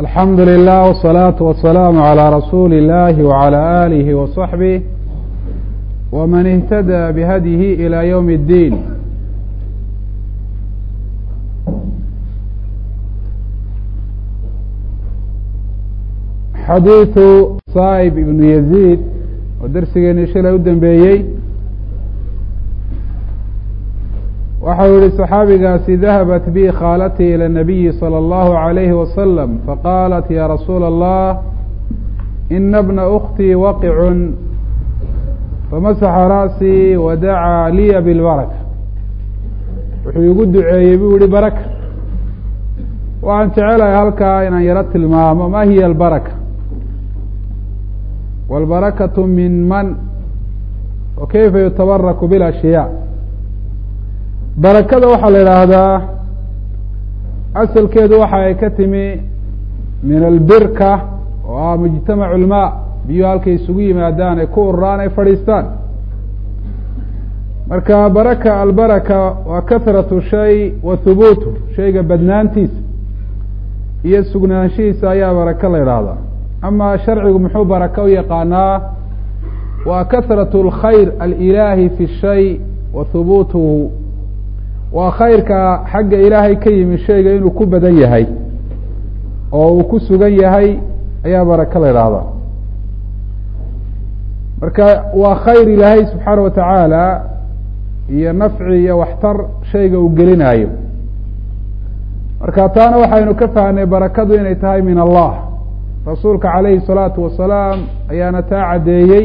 alxamdu lilah wالsalaaةu wasalaamu عalى rasuuli اllahi wعalى alihi وصaxbih wman اhtadى bihadyihi ilى ywm اddiin xadiiثu saib ibnu yaziid oo darsigeeni shilay u dambeeyey waxau yihi صaxaabigaasi dahabat bi khaalatii ilى الnabiyi salى اllahu عalayhi wasalam faqaalat ya rasuula allah ina bna uktii waqicun famasaxa ra'sii wadacaa liya bilbaraka wuxuu igu duceeyey buu yihi baraka waxaan jecelahay halkaa inaan yaro tilmaamo ma hiya albaraka wاlbarakatu min man wa kayfa yutabaraku biاlashyaa barakada waxaa la idhaahdaa asalkeedu waxa ay ka timi min albirka oo ah mujtamacu lmaa biyuhu halkay isugu yimaadaan ay ku ururaan ay fadhiistaan marka baraka albaraka waa kahratu shay wa hubuutu shayga badnaantiisa iyo sugnaanshihiisa ayaa baraka la idhaahdaa ama sharcigu muxuu baraka u yaqaanaa waa kahratu اlkhayr alilaahi fi shay wa hubuutuhu waa khayrka xagga ilaahay ka yimi shayga inuu ku badan yahay oo uu ku sugan yahay ayaa baraka la idhaahdaa marka waa khayr ilaahay subxaana watacaala iyo nafci iyo waxtar shayga uu gelinayo marka taana waxaynu ka fahnay barakadu inay tahay min allah rasuulka calayhi الsalaatu wasalaam ayaana taa caddeeyey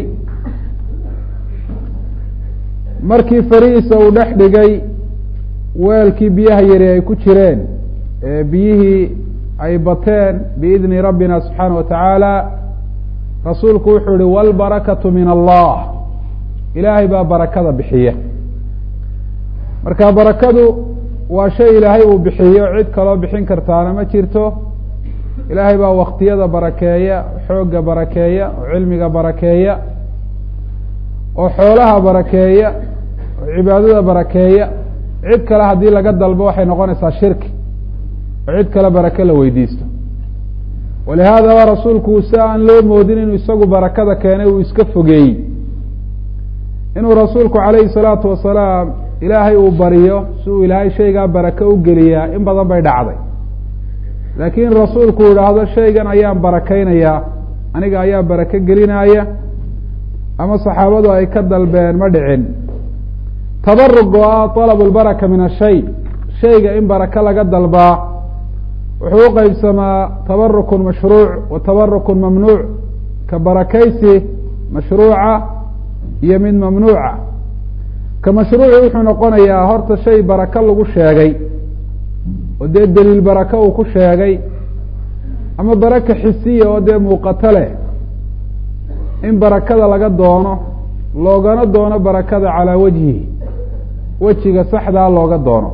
markii farihiisa uu dhex dhigay weelkii biyaha yari ay ku jireen ee biyihii ay bateen biidni rabbina subxaana wa tacaala rasuulku wuxuu yihi wاlbarakatu min allah ilaahay baa barakada bixiya marka barakadu waa shay ilaahay uu bixiyo cid kaloo bixin kartaana ma jirto ilaahay baa waktiyada barakeeya xoogga barakeeya oo cilmiga barakeeya oo xoolaha barakeeya oo cibaadada barakeeya cid kale haddii laga dalbo waxay noqonaysaa shirki oo cid kale barake la weydiisto walihaadaba rasuulku si aan loo moodin inuu isagu barakada keenay uu iska fogeeyey inuu rasuulku calayhi salaatu wasalaam ilaahay uu bariyo si uu ilaahay shaygaa barake u geliyaa in badan bay dhacday laakiin rasuulku idhaahdo shaygan ayaan barakeynayaa aniga ayaa barake gelinaya ama saxaabadu ay ka dalbeen ma dhicin tabarug oo ah طalab اlbaraka min ashay shayga in barake laga dalbaa wuxuu u qeybsamaa tabarukun mashruuc wa tabarukun mamnuuc ka barakaysi mashruuca iyo mid mamnuuca ka mashruuci wuxuu noqonayaa horta shay barake lagu sheegay oo dee deliil barake uu ku sheegay ama baraka xisiya oo dee muuqato leh in barakada laga doono loogana doono barakada calaa wajhihi wejiga saxdaa looga doono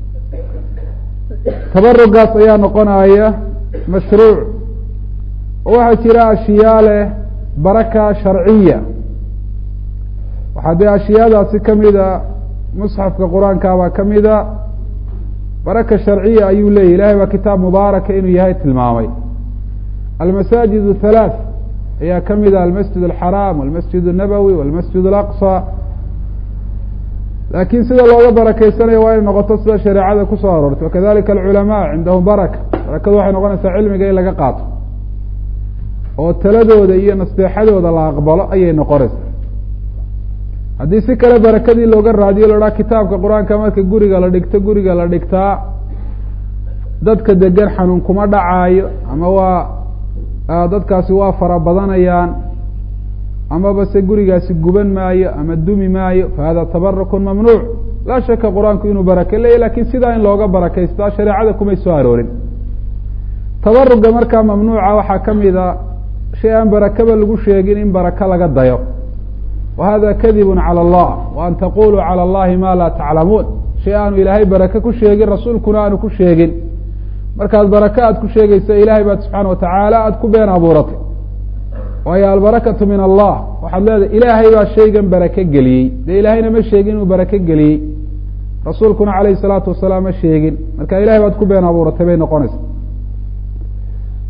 tabarugaas ayaa noqonaya mashruuc oo waxaa jira ashyaa leh baraka sharciya waxaa dee ashyaadaasi kamida musxafka qur-aanka baa kamida baraka sharciya ayuu leeyahy ilahay baa kitaab mubaaraka inuu yahay tilmaamay almasaajid halaath ayaa kamida almasjid alxaraam walmasjid الnabowi walmasjid alaqصى laakiin sida looga barakeysanayo waa inay noqoto sida shareecada kusoo aroortay wakadalika alculamaa cindahum baraka barakadu waxay noqonaysaa cilmiga in laga qaato oo taladooda iyo nasteexadooda la aqbalo ayay noqonaysaa haddii si kale barakadii looga raadiyo la odhaa kitaabka qur-aanka marka guriga la dhigto guriga la dhigtaa dadka degan xanuun kuma dhacaayo ama waa dadkaasi waa fara badanayaan amaba se gurigaasi guban maayo ama dumi maayo fahada tabarukun mamnuuc laa shaka qur-aanku inuu barake leeyahy lakin sidaa in looga barakeystaa shareecada kumay soo aroorin tabaruga markaa mamnuuca waxaa kamida shay aan barakaba lagu sheegin in baraka laga dayo wa hada kadibun calى allah wa an taquluu calى allahi ma laa taclamuun shay aanu ilaahay barake ku sheegin rasuulkuna aanu ku sheegin markaad barake aad ku sheegaysa ilahay baad subxaana watacaala aada ku been abuuratay waayo albarakatu min allah waxaad leedahay ilaahay baa shaygan barake geliyey dee ilaahayna ma sheegin inuu barake geliyey rasuulkuna calayhi salaatu wasalaam ma sheegin marka ilahay baad ku been abuuratay bay noqonaysa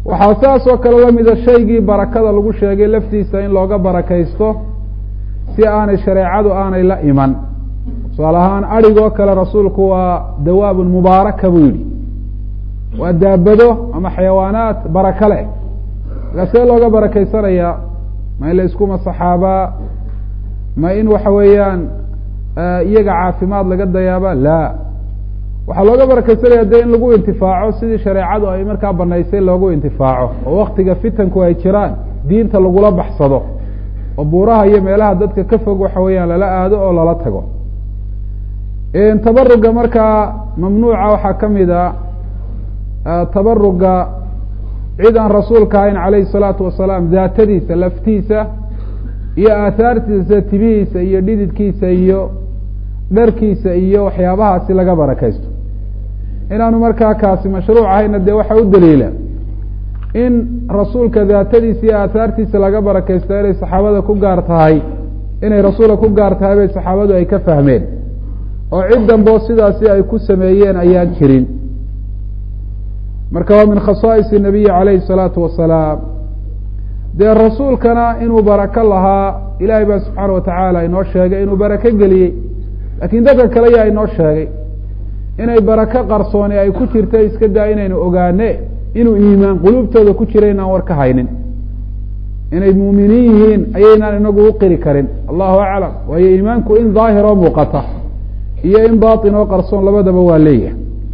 waxaa saas oo kale lamida shaygii barakada lagu sheegay laftiisa in looga barakaysto si aanay shareecadu aanay la iman tusaale ahaan adhigoo kale rasuulku waa dawaabun mubaaraka buu yihi waa daabado ama xayawaanaat baraka leh markaa see looga barakaysanayaa ma in la isku masaxaabaa ma in waxa weeyaan iyaga caafimaad laga dayaaba la waxaa looga barakaysanaya de in lagu intifaaco sidii shareecadu ay markaa banaysay loogu intifaaco oo waktiga fitanku ay jiraan diinta lagula baxsado oo buuraha iyo meelaha dadka ka fog waxa weeyaan lala aado oo lala tago tabaruga markaa mamnuuca waxaa kamid a tabaruga cid aan rasuulka ahayn calayhi salaatu wasalaam daatadiisa laftiisa iyo aahaartiisa timihiisa iyo dhididkiisa iyo dharkiisa iyo waxyaabahaasi laga barakaysto inaanu markaa kaasi mashruuc ahayna dee waxaa u daliila in rasuulka daatadiisa iyo aahaartiisa laga barakaysto inay saxaabada ku gaar tahay inay rasuulka ku gaar tahay bay saxaabadu ay ka fahmeen oo cid damboo sidaasi ay ku sameeyeen ayaan jirin marka waa min khasaa'is nabiyi calayhi salaatu wasalaam dee rasuulkana inuu barako lahaa ilaahay baa subxaana watacaala inoo sheegay inuu barako geliyey laakiin dadka kale yaa inoo sheegay inay barako qarsooni ay ku jirta iska daa inaynu ogaane inuu iimaan quluubtooda ku jira inaan war ka haynin inay muuminiin yihiin ayaynaan inagu u qiri karin allahu aclam waayo iimaanku in daahiroo muuqata iyo in batin oo qarsoon labadaba waa leeyahay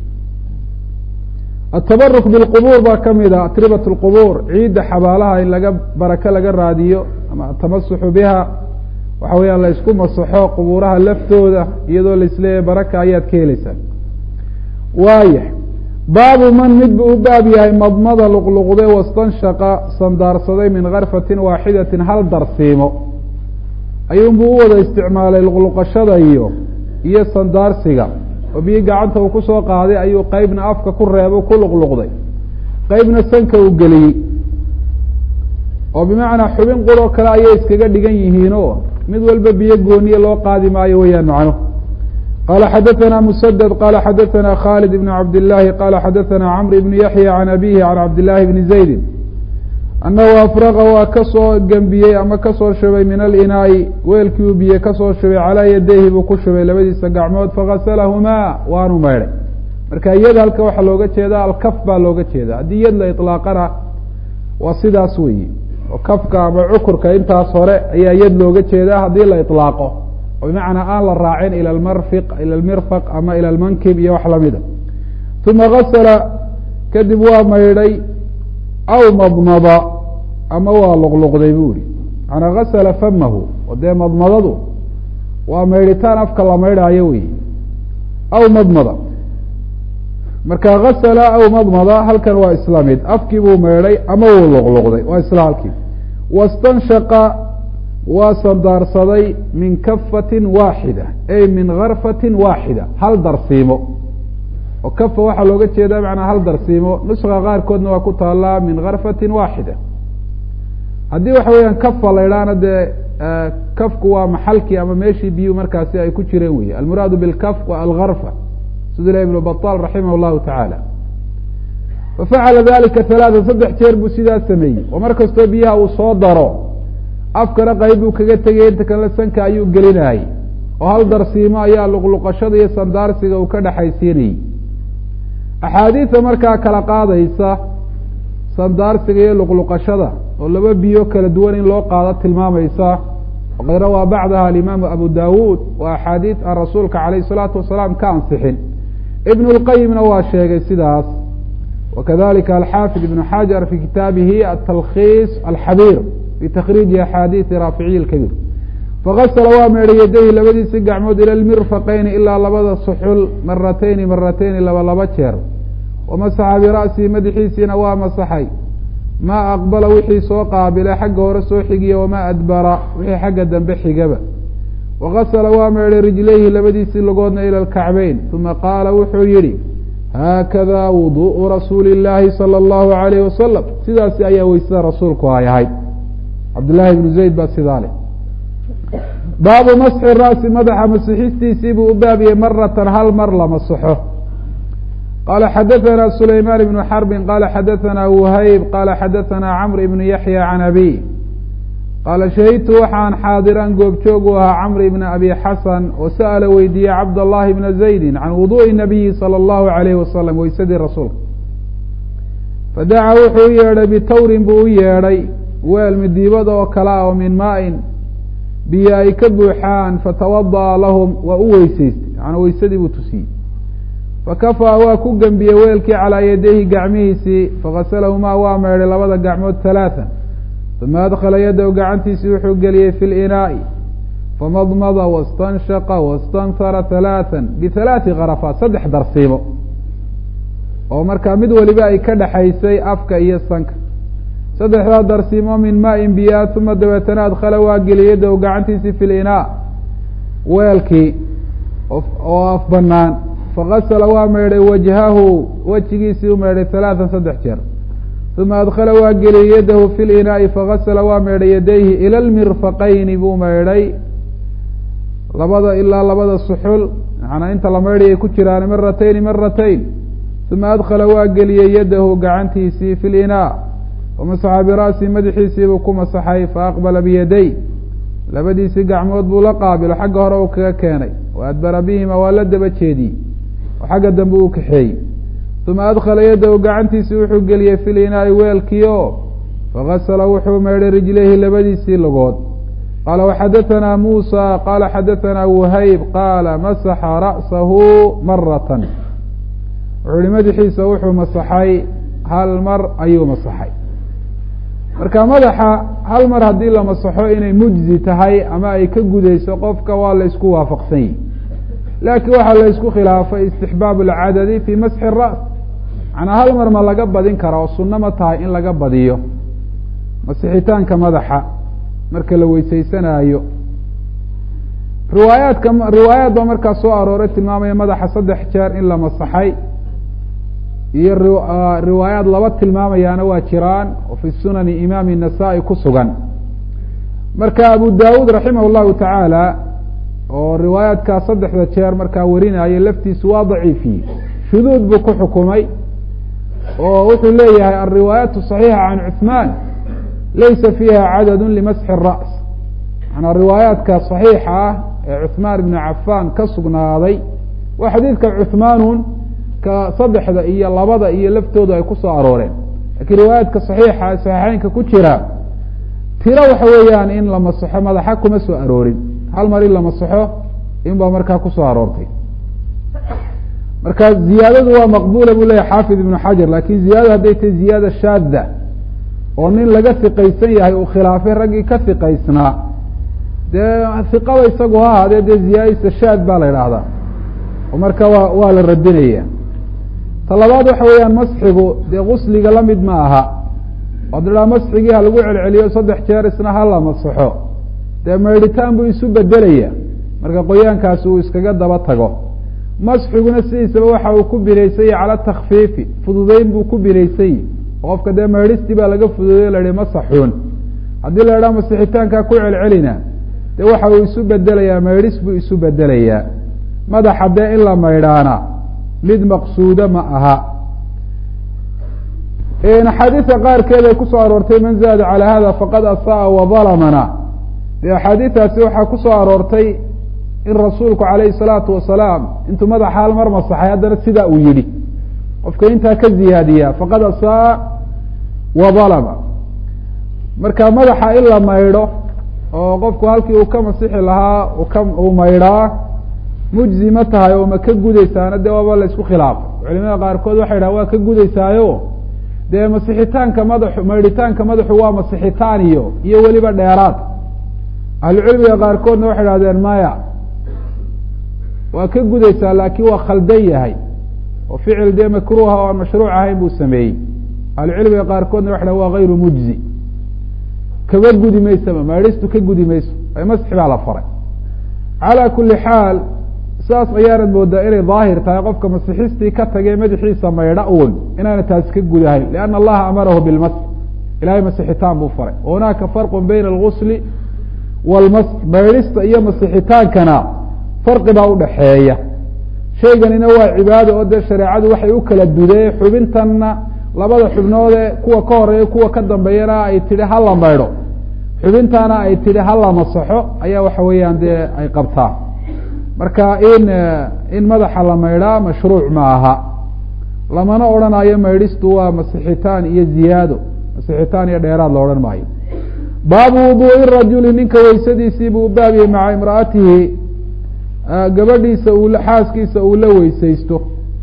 atabaruk bilqubuur baa kamid a atribat lqubuur ciidda xabaalaha in laga barako laga raadiyo ama atamasuxu biha waxa weeyaan la isku masaxo qubuuraha laftooda iyadoo laisleeyahay baraka ayaad ka heleysaan waayah baabu man mid buu u baab yahay madmada luqluqde wastanshaqa sandaarsaday min karfatin waaxidatin hal darsiimo ayuunbuu u wada isticmaalay luqluqashada iyo iyo sandaarsiga oo biyi gacanta uu kusoo qaaday ayuu qeybna afka ku reebo ku luqluqday qeybna sanka uu geliyey oo bimacnaa xubin quroo kale ayay iskaga dhigan yihiinoo mid walba biyo gooniye loo qaadi maayo weeyaan macno qala xadaثna msdd qala xadaثna khالد بن cabd الlahi qala xadaثna cmr بن yaحyى عan abihi عan cabd الlahi بn زaydi anahu afraqa waa kasoo gembiyey ama kasoo shubay min alinaa'i weelkii uu biye kasoo shubay calaa yadayhi buu ku shubay labadiisa gacmood fagaslahumaa waanu maydhay marka yad halka waxaa looga jeedaa alkaf baa looga jeeda haddii yad la iطlaaqana waa sidaas weyi oo kafka ama cukurka intaas hore ayaa yad looga jeedaa haddii la iطlaaqo oo bimacnaa aan la raacin ila marfiq ila lmirfaq ama ila lmankib iyo wax lamida uma gasla kadib waa maydhay aw madmada ama waa luqluqday bu ihi manaa gasla famahu oo dee madmadadu waa maydhitaan afka la maydhaayo wey aw madmada marka gasla aw madmada halkan waa isla mid afkii buu maydhay ama wuu luqluqday waa isla halkii wastanshaqa waa sandaarsaday min kafatin waaxida ay min karfatin waaxida hal darsiimo oo kafa waxaa looga jeedaa manaa hal darsiimo nuska qaarkoodna waa ku taalaa min karfatin waaxida haddii waxa weeyaan kafa la idhaahna dee kafku waa maxalkii ama meeshii biyuu markaasi ay ku jireen wey almuraadu bilkaf wa algarfa sida ilahi ibnu baطal raximah llahu tacaala fafacala dalika halaata saddex jeer buu sidaa sameeyey oo mar kastoo biyaha uu soo daro afkana qayb buu kaga tegay inta kale sanka ayuu gelinayay oo hal darsiimo ayaa luqluqashada iyo sandaarsiga uu ka dhexaysiinayey axaadiida markaa kala qaadaysa sandaarsiga iyo luqluqashada oo laba biyo kala duwan in loo qaado tilmaamaysa waqad rawaa bacdaha alimaamu abu dawuud wa axaadiid aan rasuulka calayh isalaatu wasalaam ka ansixin ibn lqayimna waa sheegay sidaas wakadalika alxaafid ibnu xajar fi kitaabihi atalkhiis alxabiir fi takriiji axaadiidi raaficiyi lkabiir fagasla waa meedhay yadayhi labadiisi gacmood ila lmirfaqayni ilaa labada suxul maratayni maratayni laba laba jeer wamasaxa bira'sihi madaxiisiina waa masaxay maa aqbala wixii soo qaabilay xagga hore soo xigiya wamaa adbara wixii xagga dambe xigaba wagasla waa meedhay rijlayhi labadiisii lugoodna ila lkacbeyn uma qaala wuxuu yihi haakada wuduءu rasuuli اllaahi salى اllahu alayh wasalam sidaasi ayaa weysada rasuulku ay ahayd cabdillaahi ibnu zayd baa sidaa leh baabu masxi ra'si madaxa masixistiisii buu u baabiyey maratan hal mar la masaxo qala xadaثna sulayman ibnu xarbi qala xadaثna whayb qala xadaثna cmr ibn yaحya can abi qaala shahidtu waxaan xaadiran goobjoog u ahaa camr ibna abi xasan oo sa'ala weydiiyey cabd allahi bna zaydi can wuduءi nabiyi salى اllahu alayhi wasalam weysadii rasuulka fadaca wuxuu u yeedhay bitawrin buu u yeedhay weel midiibada oo kale ah oo min maain biyo ay ka buuxaan fatawada'a lahum waa u weysaystay macnaa weysadii buu tusiyey fakafaa waa ku gembiyey weelkii calaa yadayhi gacmihiisii faghaslahumaa waa meedhay labada gacmood halaatan uma adkhala yadahu gacantiisii wuxuu geliyey fi linaa'i famadmada wastanshaqa wastanhara halaatan bihalaati kharafaat saddex darsiimo oo markaa mid waliba ay ka dhexaysay afka iyo sanka saddexdaa darsiimo min maain biyaa uma dabeetana adkhala waa geliyey yadahu gacantiisii fi linaa weelkii oo af banaan fagasala waa meydhay wajhahu wejigiisii u meydhay halaatan saddex jeer uma adkhala waa geliyey yadahu fi linaa'i fagasala waa meydhay yadayhi ila lmirfaqayni buu meydhay labada ilaa labada suxul macanaa inta la meydhay ay ku jiraan maratayni maratayn uma adkhala waa geliyey yadahu gacantiisii fi linaa wamasaxa bira'si madaxiisiibuu ku masaxay faaqbala biyaday labadiisii gacmood buu la qaabilo xagga hore uu kaga keenay wa adbara bihima waa la daba jeediyey oo xagga dambe uu kaxeeyey uma adkhala yadahu gacantiisii wuxuu geliyey fi linaa'i weelkii oo fagasala wuxuu meydhay rijlayhi labadiisii logood qaala waxadaثana muusa qaala xadaثana whayb qaala masaxa ra'sahu maratan wuxuu ihi madaxiisa wuxuu masaxay hal mar ayuu masaxay marka madaxa hal mar haddii la masaxo inay mujzi tahay ama ay ka gudayso qofka waa la isku waafaqsan yihi laakiin waxaa la isku khilaafay istixbaab alcadadi fi masxi الra's macnaa hal mar ma laga badin kara oo sunno ma tahay in laga badiyo masixitaanka madaxa marka la weysaysanaayo riwaayaadka riwaayaad baa markaa soo arooray tilmaamaya madaxa saddex jeer in la masaxay iyo riwaayaad laba tilmaamayaana waa jiraan oo fi sunani imaami الnasaa-i ku sugan marka abu dawuud raximah اllahu tacaala oo riwaayaadkaa saddexda jeer markaa warinaya laftiisu waa daciifiyey shuduud buu ku xukumay oo wuxuu leeyahay alriwaayaat صaxiixa can cuثmaan laysa fiiha cadad limasxi الra's manaa riwaayaadka صaxiixa ah ee cuثmaan ibnu cafaan ka sugnaaday waa xadiidka cuثmaanun ka saddexda iyo labada iyo laftoodu ay ku soo arooreen lakiin riwaayaadka صaxiixa ee saxiixeynka ku jira tiro waxa weeyaan in la masaxo madaxa kuma soo aroorin hal mar in la masaxo in baa markaa kusoo aroortay marka ziyaadadu waa maqbula buu leyahy xaafid ibnu xajar lakin ziyaadadu hadday tahay ziyaada shaada oo nin laga hiqaysan yahay uu khilaafay raggii ka hiqaysnaa dee hiqada isagu ha ahaadee dee ziyaadadiisa shaad baa la idhaahdaa oo marka waa waa la radinaya ta labaad waxa weeyaan masxigu dee gusliga lamid ma aha od idhaa masxigii ha lagu celceliyo saddex jeer isna ha la masaxo dee maydhitaan buu isu bedelaya marka qoyaankaasi uu iskaga daba tago masxiguna sidiisaba waxa uu ku binaysanyay cala takfiifi fududeyn buu ku binaysanyay qofka dee maydhistii baa laga fududeyo la ihi masaxuun haddii la idhaha masixitaankaa ku celcelina dee waxa uu isu bedelayaa maydhis buu isu bedelayaa madaxa dee in la maydhaana mid maqsuuda ma aha axaadiisa qaarkeed ay kusoo aroortay man zaada calaa hada faqad asaa wadalamana dee axaadiistaasi waxaa kusoo aroortay in rasuulku calayhi salaatu wasalaam intuu madaxa hal mar masaxay haddana sidaa uu yidhi qofka intaa ka ziyaadiyaa faqad asaa wadalama marka madaxa in la maydho oo qofku halkii uu ka masixi lahaa ka uu maydhaa mujzi ma tahay oo ma ka gudaysaana dee waaba la isku khilaafay culimada qaarkood waxay dhaha waa ka gudaysaayo dee masixitaanka madaxu maydhitaanka madaxu waa masixitaan iyo iyo weliba dheeraad ahlucilmiga qaarkoodna waxay dhahdeen maya waa ka gudaysaa laakiin waa khaldan yahay oo ficil dee makruuha oo aan mashruuc ahayn buu sameeyey ahlucilmiga qaarkoodna waxay dhahen waa gayru mujzi kaba gudi maysaba maydhistu ka gudi mayso masxi baa la faray calaa kuli xaal saas ayaanad moodaa inay daahir tahay qofka masixistii ka tagay madaxiisa maydha uun inaana taasi ka gudahayn lianna allaha amarahu bilmasx ilahay masixitaan buu faray hunaaka farqu bayna algusli waalmasx maydhista iyo masixitaankana farqi baa udhaxeeya shayganina waa cibaado oo dee shareecadu waxay u kala dudee xubintanna labada xubnoodee kuwa ka horeeya kuwa ka dambeeyana ay tidhi hala maydho xubintana ay tidhi hala masaxo ayaa waxa weeyaan dee ay qabtaa marka in in madaxa la maydhaa mashruuc ma aha lamana odhanayo maydhistu waa masixitaan iyo ziyaado masixitaan iyo dheeraad la odhan maayo baabu wuduui rajuli ninka weysadiisii buu baabiyey maca imraatihi gabadhiisa uu xaaskiisa uu la weysaysto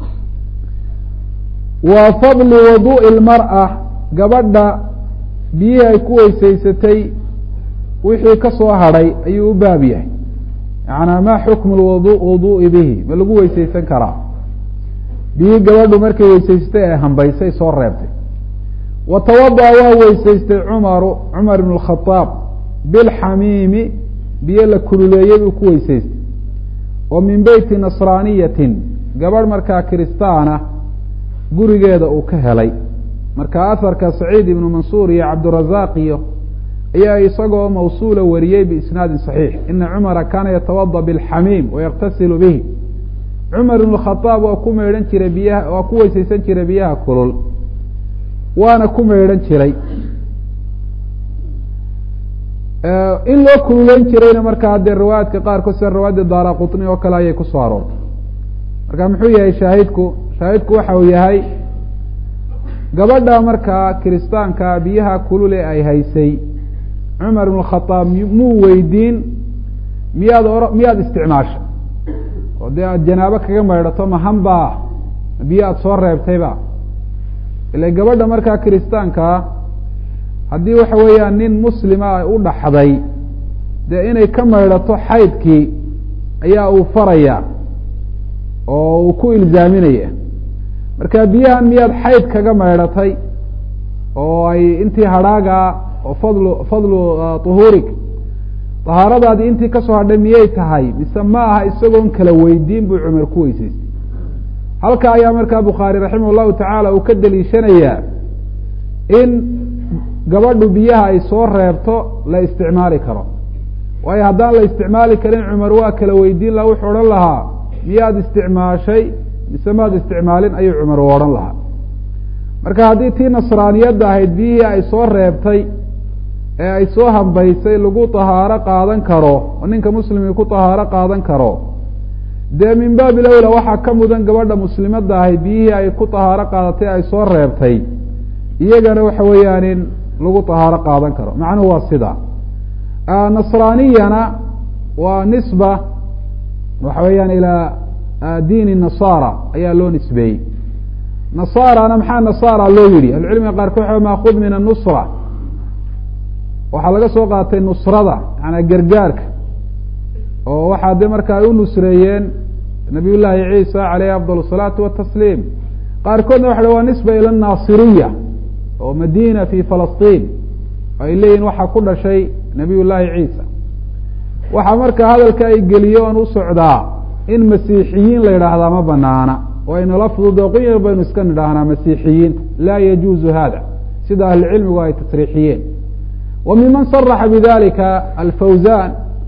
wa fadli waduu'i lmar'a gabadha biyihii ay ku weysaysatay wixii ka soo hadhay ayuu u baab yahay yacanaa maa xukmu lwadu wuduu'i bihi ma lagu weysaysan karaa biyihii gabadhu markay weysaysatay ee hambaysay soo reebtay wa tawada'a waa weysaystay cumaru cumar ibn اkhadaab bilxamiimi biyo la kululeeyey buu ku weysaystay oo min beyti nasraaniyatin gabadh markaa kiristaana gurigeeda uu ka helay marka aharka saciid ibnu mansuur iyo cabdirazaaq iyo ayaa isagoo mawsuula wariyey biisnaadin saxiix ina cumara kaana yatawada bilxamiim wayaktasilu bihi cumar ibn khadaab waa ku maydhan jiray biyaha waa ku weysaysan jiray biyaha kulul waana ku maydhan jiray in loo kululeyn jirayna markaa dee riwaayaadka qaarkood sida riwaayadda daara qutni oo kale ayay kusoo aroortay marka muxuu yahay shaahidku shaahidku waxa uu yahay gabadha markaa kiristaanka biyaha kulule ay haysay cumar ibn khadaab muu weydiin miyaad o miyaad isticmaasha oo dee aada janaabo kaga maydhato mahanbaa biyo aada soo reebtayba ila gabadha markaa kiristaankaa haddii waxa weeyaan nin muslima ay u dhaxday dee inay ka maydhato xaydkii ayaa uu faraya oo uu ku ilzaaminaya marka biyahan miyaad xayd kaga maydhatay oo ay intii hadhaaga oo fadlu fadlu tuhuurig tahaaradaadii intii kasoo hadhay miyay tahay mise ma aha isagoon kala weydiin buu cumar ku weysaystay halka ayaa markaa bukhaari raximah llahu tacaala uu ka daliishanayaa in gabadhu biyaha ay soo reebto la isticmaali karo waayo haddaan la isticmaali karin cumar waa kala weydiin laha wuxuu odhan lahaa miyaad isticmaashay mise maad isticmaalin ayuu cumar u odhan lahaa marka haddii tii nasraaniyadda ahayd biyihii ay soo reebtay ee ay soo hambaysay lagu tahaaro qaadan karo oo ninka muslimkii ku tahaaro qaadan karo dee min baabi lowla waxaa ka mudan gabadha muslimadda ahayd biyihii ay ku tahaaro qaadatay ay soo reebtay iyagana waxa weeyaan in lagu tahaaro qaadan karo macnuhu waa sida nasraaniyana waa nisba waxa weeyaan ilaa diini nasaara ayaa loo nisbeeyey nasaarana maxaa nasaara loo yidhi ahlucilmiga qaarkood waxa maakud min anusra waxaa laga soo qaatay nusrada maanaa gargaarka oo waxaa de marka ay u nusreeyeen nabiy llaahi ciisa caleyhi afdal الsalaatu watasliim qaarkoodna waxa waa nisba ila naasiriya oo madina fi falastiin oo ay leeyihin waxaa ku dhashay nabiy llaahi ciisa waxaa marka hadalka ay geliye oon u socdaa in masiixiyiin la yidhaahdaa ma banaana oo aynala fududo qunyar baynu iska nidhaahnaa masiixiyiin laa yajuuzu hada sida ahlucilmigu ay tasriixiyeen wa miman saraxa bidalika alfawzan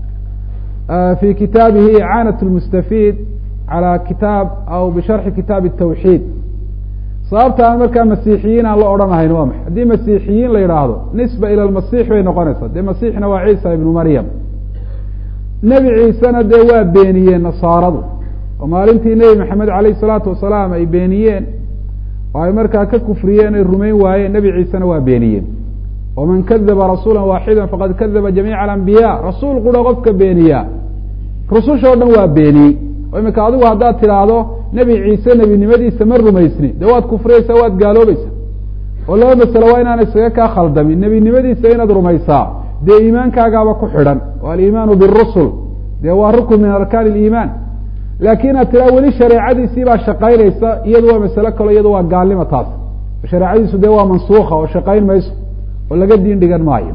fi kitaabihi icaanaة اlmustafiid calى kitaab aw bisharxi kitaab الtawxiid sababta aan markaa masiixiyiin aan la odhanahayn waa maxay haddii masiixiyiin la yidhaahdo nisba ila lmasiix bay noqonaysaa dee masiixna waa ciisa ibnu maryam nebi ciisena dee waa beeniyeen nasaaradu oo maalintii nebi maxamed alayh الsalaatu wasalaam ay beeniyeen oo ay markaa ka kufriyeen ay rumayn waayeen nebi ciisena waa beeniyeen waman kadaba rasuula waaxida faqad kadaba jamiica alambiya rasuul qura qofka beeniya rususha o dhan waa beeniyey oo imika adigu haddaad tidhaahdo nebi ciise nebinimadiisa ma rumaysni dee waad kufriyeysaa waad gaaloobaysaa oo laba masalo waa inaan isaga kaa khaldamin nebinimadiisa inaad rumaysaa dee iimaankaagaaba ku xidhan oo aliimaanu birusul dee waa rukun min arkaan iliimaan laakiin aad tidhaha weli shareecadiisii baa shaqaynaysa iyadu waa masalo kalo iyadu waa gaalnimo taas shareecadiisu dee waa mansuuka oo shaqayn mayso oo laga diin dhigan maayo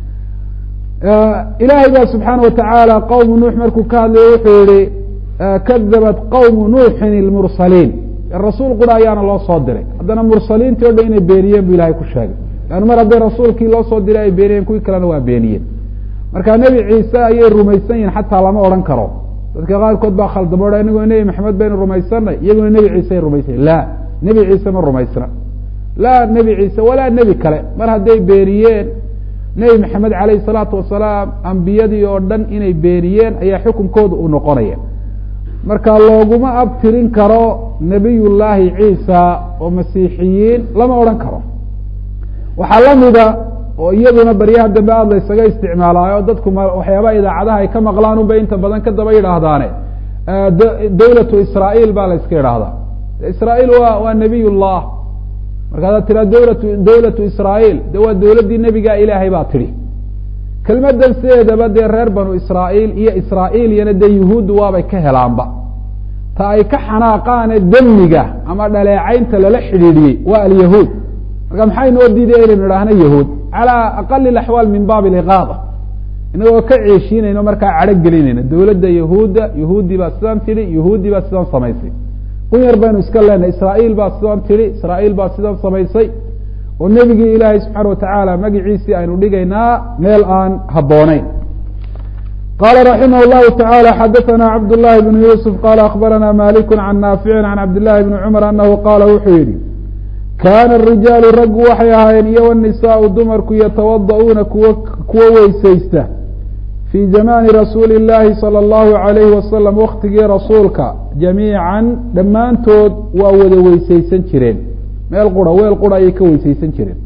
ilaahay ba subxaana watacaala qowmu nuux markuu ka hadlayo wuxuu yihi kadabat qowmu nuuxin ilmursaliin rasuul qura ayaana loo soo diray haddana mursaliintii o dhan inay beeniyeen bu ilahay ku sheegay an mar hadday rasuulkii loo soo diray ay beeniyeen kuwii kalena waa beeniyeen marka nebi ciise ayay rumaysan yihin xataa lama odhan karo dadka qaarkood baa khaldamo o inagoo nebi maxamed baynu rumaysanay iyaguna nebi ciise rumaysana la nebi ciise ma rumaysna laa nebi ciise walaa nebi kale mar hadday beeniyeen nebi maxamed calayhi salaatu wasalaam ambiyadii oo dhan inay beeniyeen ayaa xukunkooda uu noqonaya marka looguma abtirin karo nebiyullaahi ciisa oo masiixiyiin lama odhan karo waxaa lamida oo iyaduna baryaha dambe aada la ysaga isticmaalaayo dadku waxyaabaha idaacadaha ay ka maqlaan unbay inta badan ka daba yidhaahdaane dawlatu israail baa la yska idhaahdaa israail wa waa nebiy llah markaasaad tiraa dawlatu dawlatu israail de waa dawladdii nebigaa ilaahay baa tidhi kelmadan sideedaba dee reer banu israail iyo israailiyana dee yuhuuddu waabay ka helaanba ta ay ka xanaaqaane demiga ama dhaleecaynta lala xidhiidhiyey waa alyahuud marka maxay noo diidaya inaynu idhaahno yahuud calى aqali اaxwaal min baab اliqaada inagoo ka ceeshiinayno markaa cadho gelinayna dawladda yahuudda yahuudi baa sidaan tidhi yahuudi baa sidaan samaysay kun yar baynu iska leenahay israail baa sidaan tidhi israail baa sidaan samaysay oo nebigii ilaahay subxaana watacaala magiciisii aynu dhigaynaa meel aan habbooneyn qala raximah اllahu taعalى xadaثna cabd لlahi bn yusuf qala akbarana malik can naafici can cabd llahi bni cumar anahu qaala wuxuu yihi kaana arijaalu raggu waxay ahaayeen iyo wanisaau dumarku yatawada'uuna kuwa kuwo weysaysta fii zamaani rasuuli اllaahi salى اllahu alayhi wasalam waktigii rasuulka jamiican dhammaantood waa wada weysaysan jireen meel qura weel qura ayay ka weysaysan jireen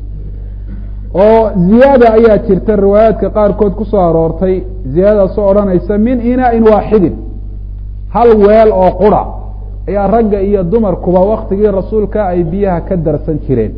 oo ziyaada ayaa jirta riwaayaadka qaarkood ku soo aroortay ziyaadadaasoo odhanaysa min inaain waaxidin hal weel oo qura ayaa ragga iyo dumarkuba waktigii rasuulka ay biyaha ka darsan jireen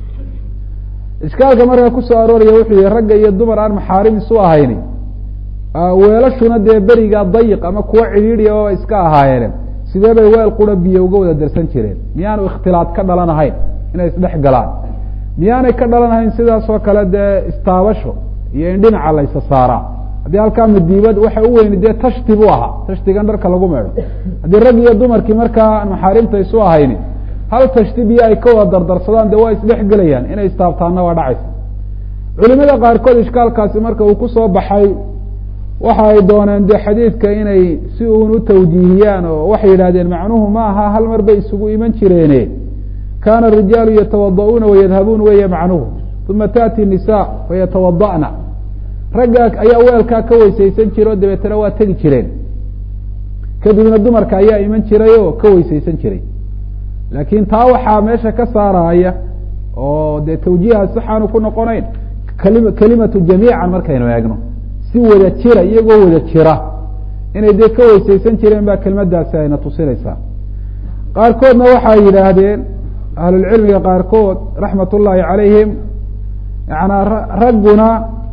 ishkaalka markaa kusoo arooraya wuxuu yihi ragga iyo dumar aan maxaarim isu ahayni weelashuna dee beriga dayiq ama kuwo cidhiidhiya oo iska ahaayeene sidee bay weel qura biyo uga wada darsan jireen miyaanu ikhtilaad ka dhalanahayn inay isdhex galaan miyaanay ka dhalanahayn sidaasoo kale dee istaabasho iyo in dhinaca la ysa saaraa haddii halkaa madiibad waxa u weyni dee tashti buu ahaa tashtigan dharka lagu meedho haddii rag iyo dumarkii markaa maxaarimta isu ahayni hal tashti biyo ay ka wada dardarsadaan dee waa isdhex gelayaan inay istaabtaanna waa dhacaysa culimada qaarkood ishkaalkaasi marka uu kusoo baxay waxa ay dooneen dee xadiidka inay si uun u tawjiihiyaan oo waxay yidhahdeen macnuhu ma aha hal mar bay isugu iman jireene kaana arijaalu yatawada'uuna wayadhabuun weeye macnuhu uma taأti nisa fayatawada'na ragga ayaa weelkaa ka weysaysan jira oo dabeetana waa tegi jireen kadibna dumarka ayaa iman jiray oo ka weysaysan jiray laakiin taa waxaa meesha ka saaraya oo dee tawjiiha saxaanu ku noqonayn kali kelimatu jamiican markaynu eegno si wada jira iyagoo wada jira inay dee ka weysaysan jireen baa kelmadaasi ayna tusinaysaa qaarkoodna waxay yidhaahdeen ahlulcilmiga qaarkood raxmat ullaahi calayhim yanaa ragguna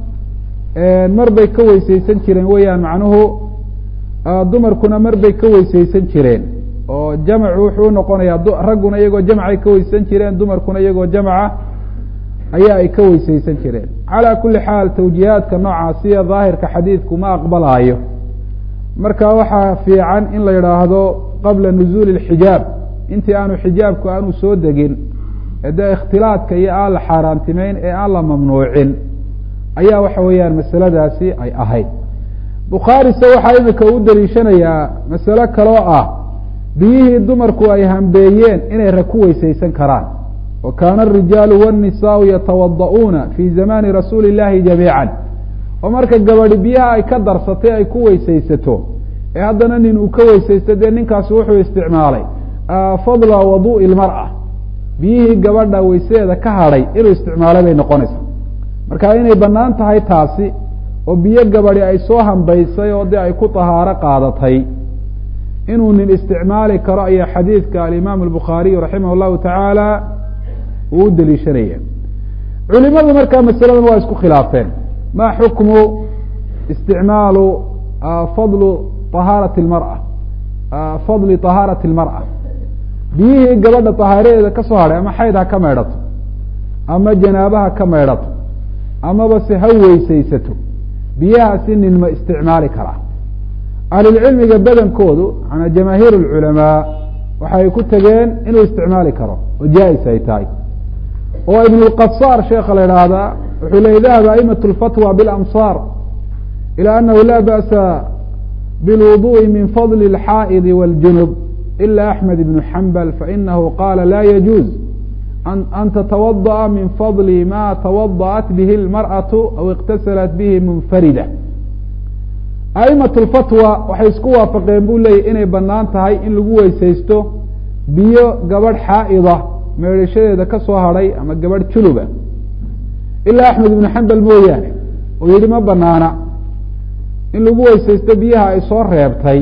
mar bay ka weysaysan jireen weeyaan macnuhu dumarkuna mar bay ka weysaysan jireen oo jamcu wuxuu unoqonayaa ragguna iyagoo jamcay ka weysaysan jireen dumarkuna iyagoo jamca ayaa ay ka weysaysan jireen calaa kuli xaal tawjiihaadka noocaasiya daahirka xadiidku ma aqbalaayo marka waxaa fiican in la yidhaahdo qabla nuzuuli اlxijaab intii aanu xijaabku aanu soo degin ee dee ikhtilaadka iyo aan la xaaraantimeyn ee aan la mamnuucin ayaa waxa weeyaan masaladaasi ay ahayd bukhaarise waxaa imika u daliishanayaa masalo kaloo ah biyihii dumarku ay hambeeyeen inay rag ku weysaysan karaan wa kaana arijaalu wاnnisaau yatawada'uuna fii zamaani rasuuli اllahi jamiican oo marka gabadhi biyaha ay ka darsatay ay ku weysaysato ee haddana nin uu ka weysaysto dee ninkaasi wuxuu isticmaalay fadla waduءi اlmarأa biyihii gabadha weysadeeda ka hadhay inuu isticmaalay bay noqonaysaa marka inay banaan tahay taasi oo biyo gabadi ay soo hambaysay oo dee ay ku tahaaro qaadatay inuu nin isticmaali karo ayaa xadiidka alimaam الbukhaariyu raximah الlahu tacaala uu u deliishanaya culimadu markaa masaladan waa isku khilaafeen ma xukmu isticmaalu fadlu ahaarati اlmarأa fadli طahaarati اlmarأa biyihii gabadha طahaaradeeda ka soo hadhay ama xayd ha ka meydhato ama janaaba ha ka meydhato amaba se ha weysaysato biyahaasi nin ma isticmaali karaa ahlulcilmiga badankoodu manaa jamaahiir اlculamaa waxay ku tegeen inuu isticmaali karo oo jaa-is ay tahay oo ibn اlqasaar sheekha la idhaahdaa wuxuu leey dahaba aimaة اlfatwى biاlamsaar ilى anahu la ba'sa bilwuduءi min fadli اlxaa'idi wاljunub ila axmed ibnu xambal fainahu qaala la yajuuz an tatawadaأa min fadli ma tawada'at bihi اlmarأaةu aw اktasalat bihi munfarida a'imaة اlfatwa waxay isku waafaqeen buu leeyay inay banaan tahay in lagu weysaysto biyo gabadh xaa'ida meedhashadeeda ka soo hadhay ama gabadh juluba ilaa axmed ibnu xambal mooyaane oo yihi ma banaana in lagu weysaysto biyaha ay soo reebtay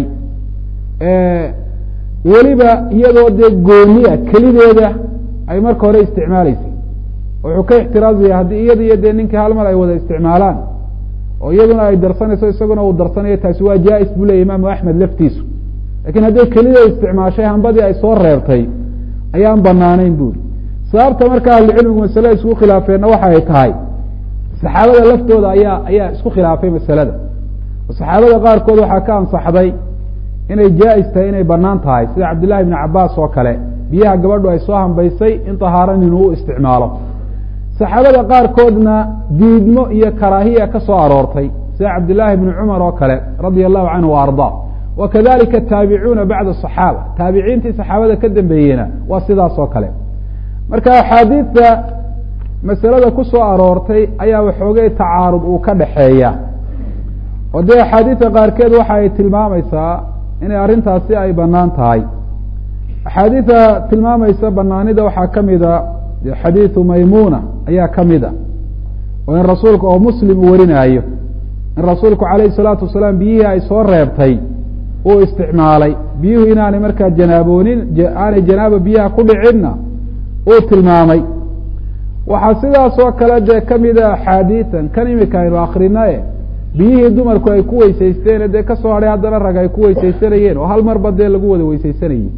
weliba iyadoo dee gooniya kelideeda ay marka hore isticmaaleysay wuxuu ka ixtiraazaya haddii iyada iyo dee ninkii hal mar ay wada isticmaalaan oo iyaduna ay darsanayso isaguna uu darsanayo taasi waa jaa-is buu leya imaamu axmed laftiisu lakin hadday kelida isticmaashay hambadii ay soo reebtay ayaan banaanayn buri sababta marka ahlucilmigu masalada isku khilaafeenna waxa ay tahay saxaabada laftooda ayaa ayaa isku khilaafay masalada oo saxaabada qaarkood waxaa ka ansaxday inay jaa-is tahay inay banaan tahay sida cabdillahi ibni cabaas oo kale biyaha gabadhu ay soo hambaysay in tahaaro ninu u isticmaalo saxaabada qaarkoodna diidmo iyo karaahiya ka soo aroortay sida cabdillaahi ibni cumar oo kale radia allahu canhu wa ardaa wa kadalika taabicuuna bacda asaxaaba taabiciintii saxaabada ka dambeeyena waa sidaas oo kale marka axaadiidta masalada ku soo aroortay ayaa waxoogay tacaarud uu ka dhaxeeya oo dee axaadiidta qaarkeed waxa ay tilmaamaysaa inay arrintaasi ay banaan tahay axaadiida tilmaamaysa banaanida waxaa ka mida xadiidu maymuna ayaa ka mid a oo in rasuulka oo muslim uu warinaayo in rasuulku calayhi salaatu wasalaam biyihii ay soo reebtay uu isticmaalay biyuhu inaanay markaa janaaboonin aanay janaaba biyaha ku dhicinna uu tilmaamay waxaa sidaas oo kale dee kamida axaadiian kan imika aynu akrinae biyihii dumarku ay ku weysaysteen dee kasoo hadhay haddana rag ay ku weysaysanayeen oo hal marba dee lagu wada weysaysanayey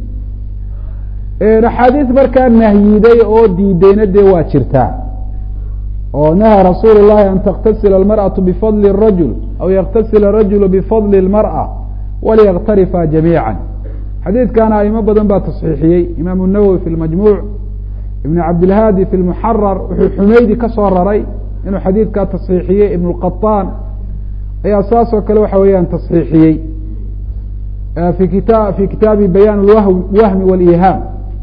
axaadiis markaa nahyiday oo diideyna dee waa jirtaa oo naha rasuul llahi an taktasila almarأaةu bifadli الrajul aw yaktasila الrajulu bifadli اlmarأة walyaktarifa jamiiعa xadiidkana aimo badan baa tasxiixiyey imaamu الnawowi fi lmajmuuc ibn cabdilhaadi fi lmuxarar wuxuu xumeydi ka soo raray inuu xadiidkaa tasxiixiyey ibn اlqaطaan ayaa saas oo kale waxa weeyaan tasxiixiyey fi kita fi kitaabi bayaan wahmi wاlihaam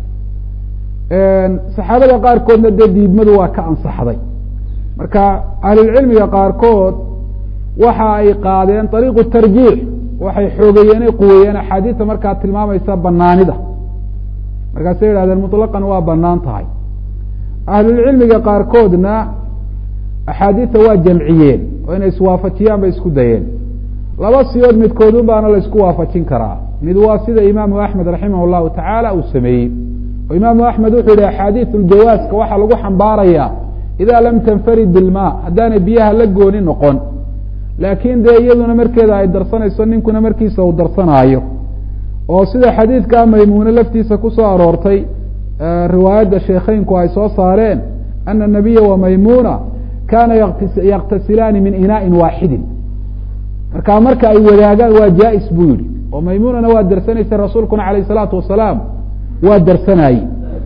saxaabada qaarkoodna dee diidmadu waa ka ansaxday marka ahlulcilmiga qaarkood waxa ay qaadeen ariiqu tarjiix waxay xoogeeyeen ay quweeyeen axaadiista markaa tilmaamaysa banaanida markaasay yihahdeen muطlaqan waa banaan tahay ahlulcilmiga qaarkoodna axaadiista waa jamciyeen oo inay iswaafajiyaan bay isku dayeen laba siyood midkoodun baana la isku waafajin karaa mid waa sida imaamu axmed raximah اllahu tacaala uu sameeyey oo imaamu axmed wuxuu yihi axaadiiu ljawaaska waxaa lagu xambaarayaa ida lam tanfarid bilma haddaanay biyaha la gooni noqon laakiin dee iyaduna markeeda ay darsanayso ninkuna markiisa uu darsanaayo oo sida xadiidka maymuune laftiisa kusoo aroortay riwaayadda sheekheynku ay soo saareen ana nabiya wa maymuna kana yaktasilaani min inaaءin waaxidin marka marka ay wadaagaan waa jaa-is buu yihi oo maymunana waa darsanaysa rasuulkuna alayh الsalaatu wasalaam waa darsanaaye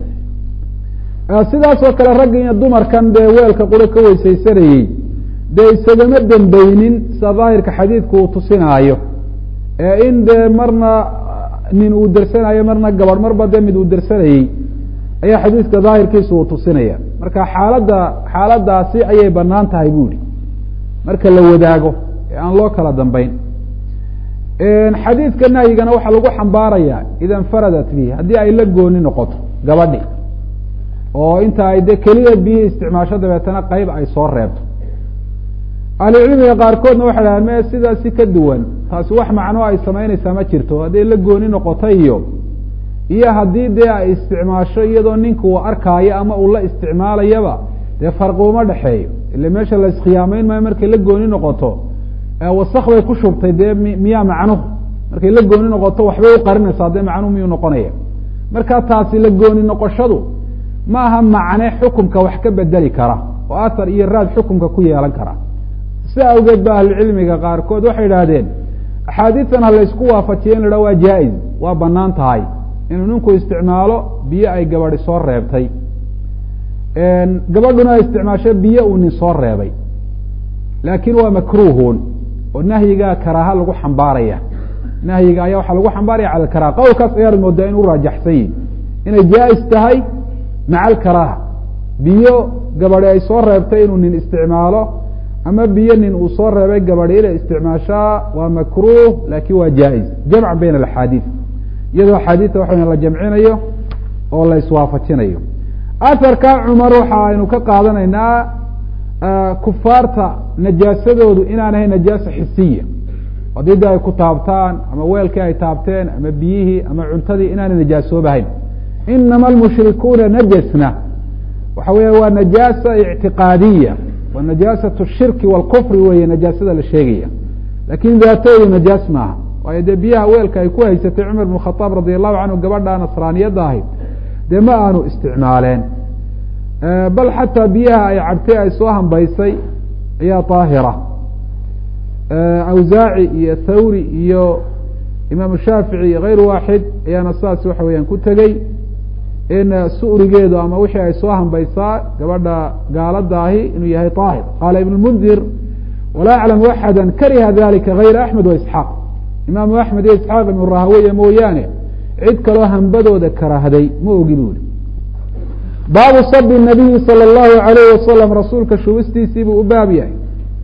sidaasoo kale ragga iyo dumarkan dee weelka qura ka weysaysanayey dee isagama dembeynin sida daahirka xadiidku uu tusinaayo ee in dee marna nin uu darsanaayo marna gabadh marba dee mid uu darsanayey ayaa xadiidka daahirkiisa uu tusinaya marka xaaladda xaaladaasi ayay banaan tahay bu ihi marka la wadaago ee aan loo kala dambeyn xadiidka nahyigana waxaa lagu xambaaraya ida infaradat bihi haddii ay la gooni noqoto gabadhi oo inta ay de keliya biyihii isticmaasho dabeetana qeyb ay soo reebto ahlucilmiga qaarkoodna waxay dhahaan me sidaasi ka duwan taasi wax macno ay samaynaysaa ma jirto hadday la gooni noqoto iyo iyo haddii dee ay isticmaasho iyadoo ninka uu arkaayo ama uu la isticmaalayaba dee farqi uma dhexeeyo ile meesha la iskhiyaamayn maayo markay la gooni noqoto wasak bay ku shubtay dee miyaa macnuhu markay la gooni noqoto waxbay u qarinaysaa dee macnuhu miyuu noqonaya marka taasi la gooni noqoshadu ma aha macne xukumka wax ka bedeli kara oo athar iyo raad xukumka ku yeelan kara sida awgeed ba ahlucilmiga qaarkood waxay idhaahdeen axaadiistan ha laysku waafajiya in la haha waa jaa-iz waa banaan tahay inuu ninku isticmaalo biyo ay gabadi soo reebtay gabadhuna ay isticmaasho biyo uu nin soo reebay laakiin waa makruuhun oo nahyigaa karaaha lagu xambaaraya nahyiga ayaa waxaa lagu xambaaraya cala alkaraha qowlkaas ayaad moodaa in u raajaxsan yihin inay jaa-is tahay maca alkaraaha biyo gabadhi ay soo reebtay inuu nin isticmaalo ama biyo nin uu soo reebay gabadhi inay isticmaashaa waa makruuh laakin waa jaa-is jamc bayna alaxaadiid iyadoo axaadiista waxa weya la jamcinayo oo la iswaafajinayo aharka cumar waxa aynu ka qaadanaynaa kufaarta najaasadoodu inaan ahayn najaasa xisiya haddii de ay ku taabtaan ama weelkii ay taabteen ama biyihii ama cuntadii inaanay najaasoobahayn inama almushrikuuna najasna waxa weya waa najaasa ictiqaadiya waa najaasat shirki wاlkufri weeye najaasada la sheegaya lakin daatoodu najaas maaha waayo dee biyaha weelka ay ku haysatay cumar bn khaaab radi allahu canhu gabadha nasraaniyadda ahayd dee ma aanu isticmaaleen bal xataa biyaha ay cabtay ay soo hambaysay ayaa daahira awsaaci iyo thawri iyo imaam shaafici iyo kayr waaxid ayaana saas waxa weeyaan ku tegey in su'rigeedu ama wixii ay soo hambaysaa gabadha gaalada ahi inuu yahay daahir qaala ibn mundir walaa aclamu axada kariha dalika gayra axmed wa isxaaq imaamu axmed iyo isxaaq ibnu rahaweye mooyaane cid kaloo hambadooda karahday ma ogi bu uri baabu sabi nabiyi salى اllahu alayh wasalam rasuulka shubistiisii buu u baab yahay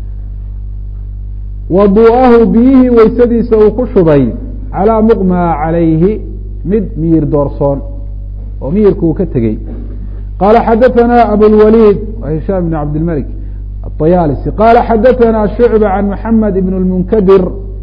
waduu'ahu biyihii weysadiisa uu ku shubay calaa muqmaa calayhi mid miyir doorsoon oo miyirka uu ka tegey qaala xadaثana abulwaliid hishaam bn cabdilmalik aطayaalisi qaala xadaثana shucba can maxamed ibn اlmunkadir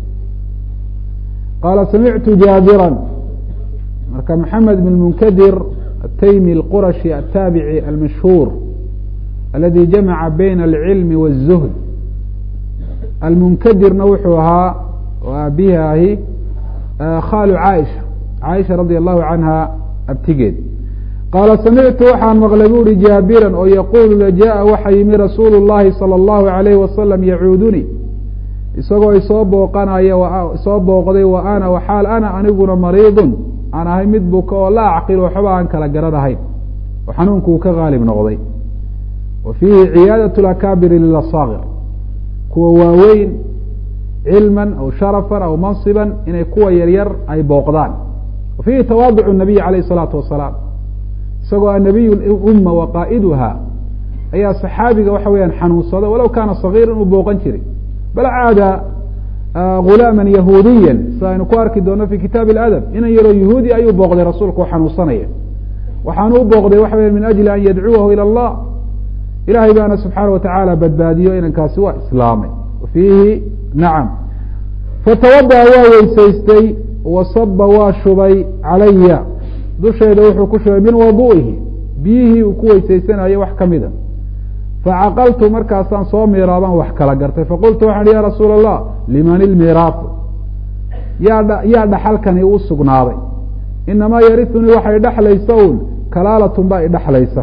qaala samictu jaabira marka maxamed ibn munkadir ataymi اlqurashi ataabici almashhuur aladi jamaca bayna alcilmi wالzuhd almunkadirna wuxuu ahaa oo aabihi ahi khaalu caaisha caaisha radi allahu canha abtigeed qaala samictu waxaan maqlay bu uhi jaabiran oo yaquulu lajaءa waxa yimi rasuulu اllahi salى اllahu alayh wasalam yacuudunii isagoo isoo booqanaya isoo booqday wa ana waxaal ana aniguna mariidun aan ahay mid buka oo laa acqil waxba aan kala garanahayn oo xanuunku uu ka haalib noqday wa fiihi ciyaadaة اakaabiri lilasaakir kuwa waaweyn cilman aw sharafan aw manصiban inay kuwa yaryar ay booqdaan wa fiihi tawaaduc الnabiy alayh الsalaatu wasalaam isagoo anabiy umma wa qaa'iduha ayaa saxaabiga waxa weyaan xanuunsada walow kaana صagiir inuu booqan jiray bal caada gulaama yahuudiya sida aynu ku arki doono fi kitaab اladab inan yaroo yahuudi ayuu booqday rasuulka oo xanuunsanaya waxaanu u booqday waxa weya min ajli an yadcuwahu ilى اllah ilahay baana subxaana watacaala badbaadiyo inankaasi waa islaamay fiihi nacam fatawadaأa waa weysaystay wasaba waa shubay calaya dusheeda wuxuu ku shubay min wadu'ihi biyihii uu ku weysaysanayo wax kamida facaqaltu markaasaan soo miiraabaan wax kala gartay faqultu waxaan ya rasuul allah liman ilmiraafu yaa yaa dhaxalkani u sugnaaday inamaa yariunii waxay dhexlaysa un kalaalatun baa idhexlaysa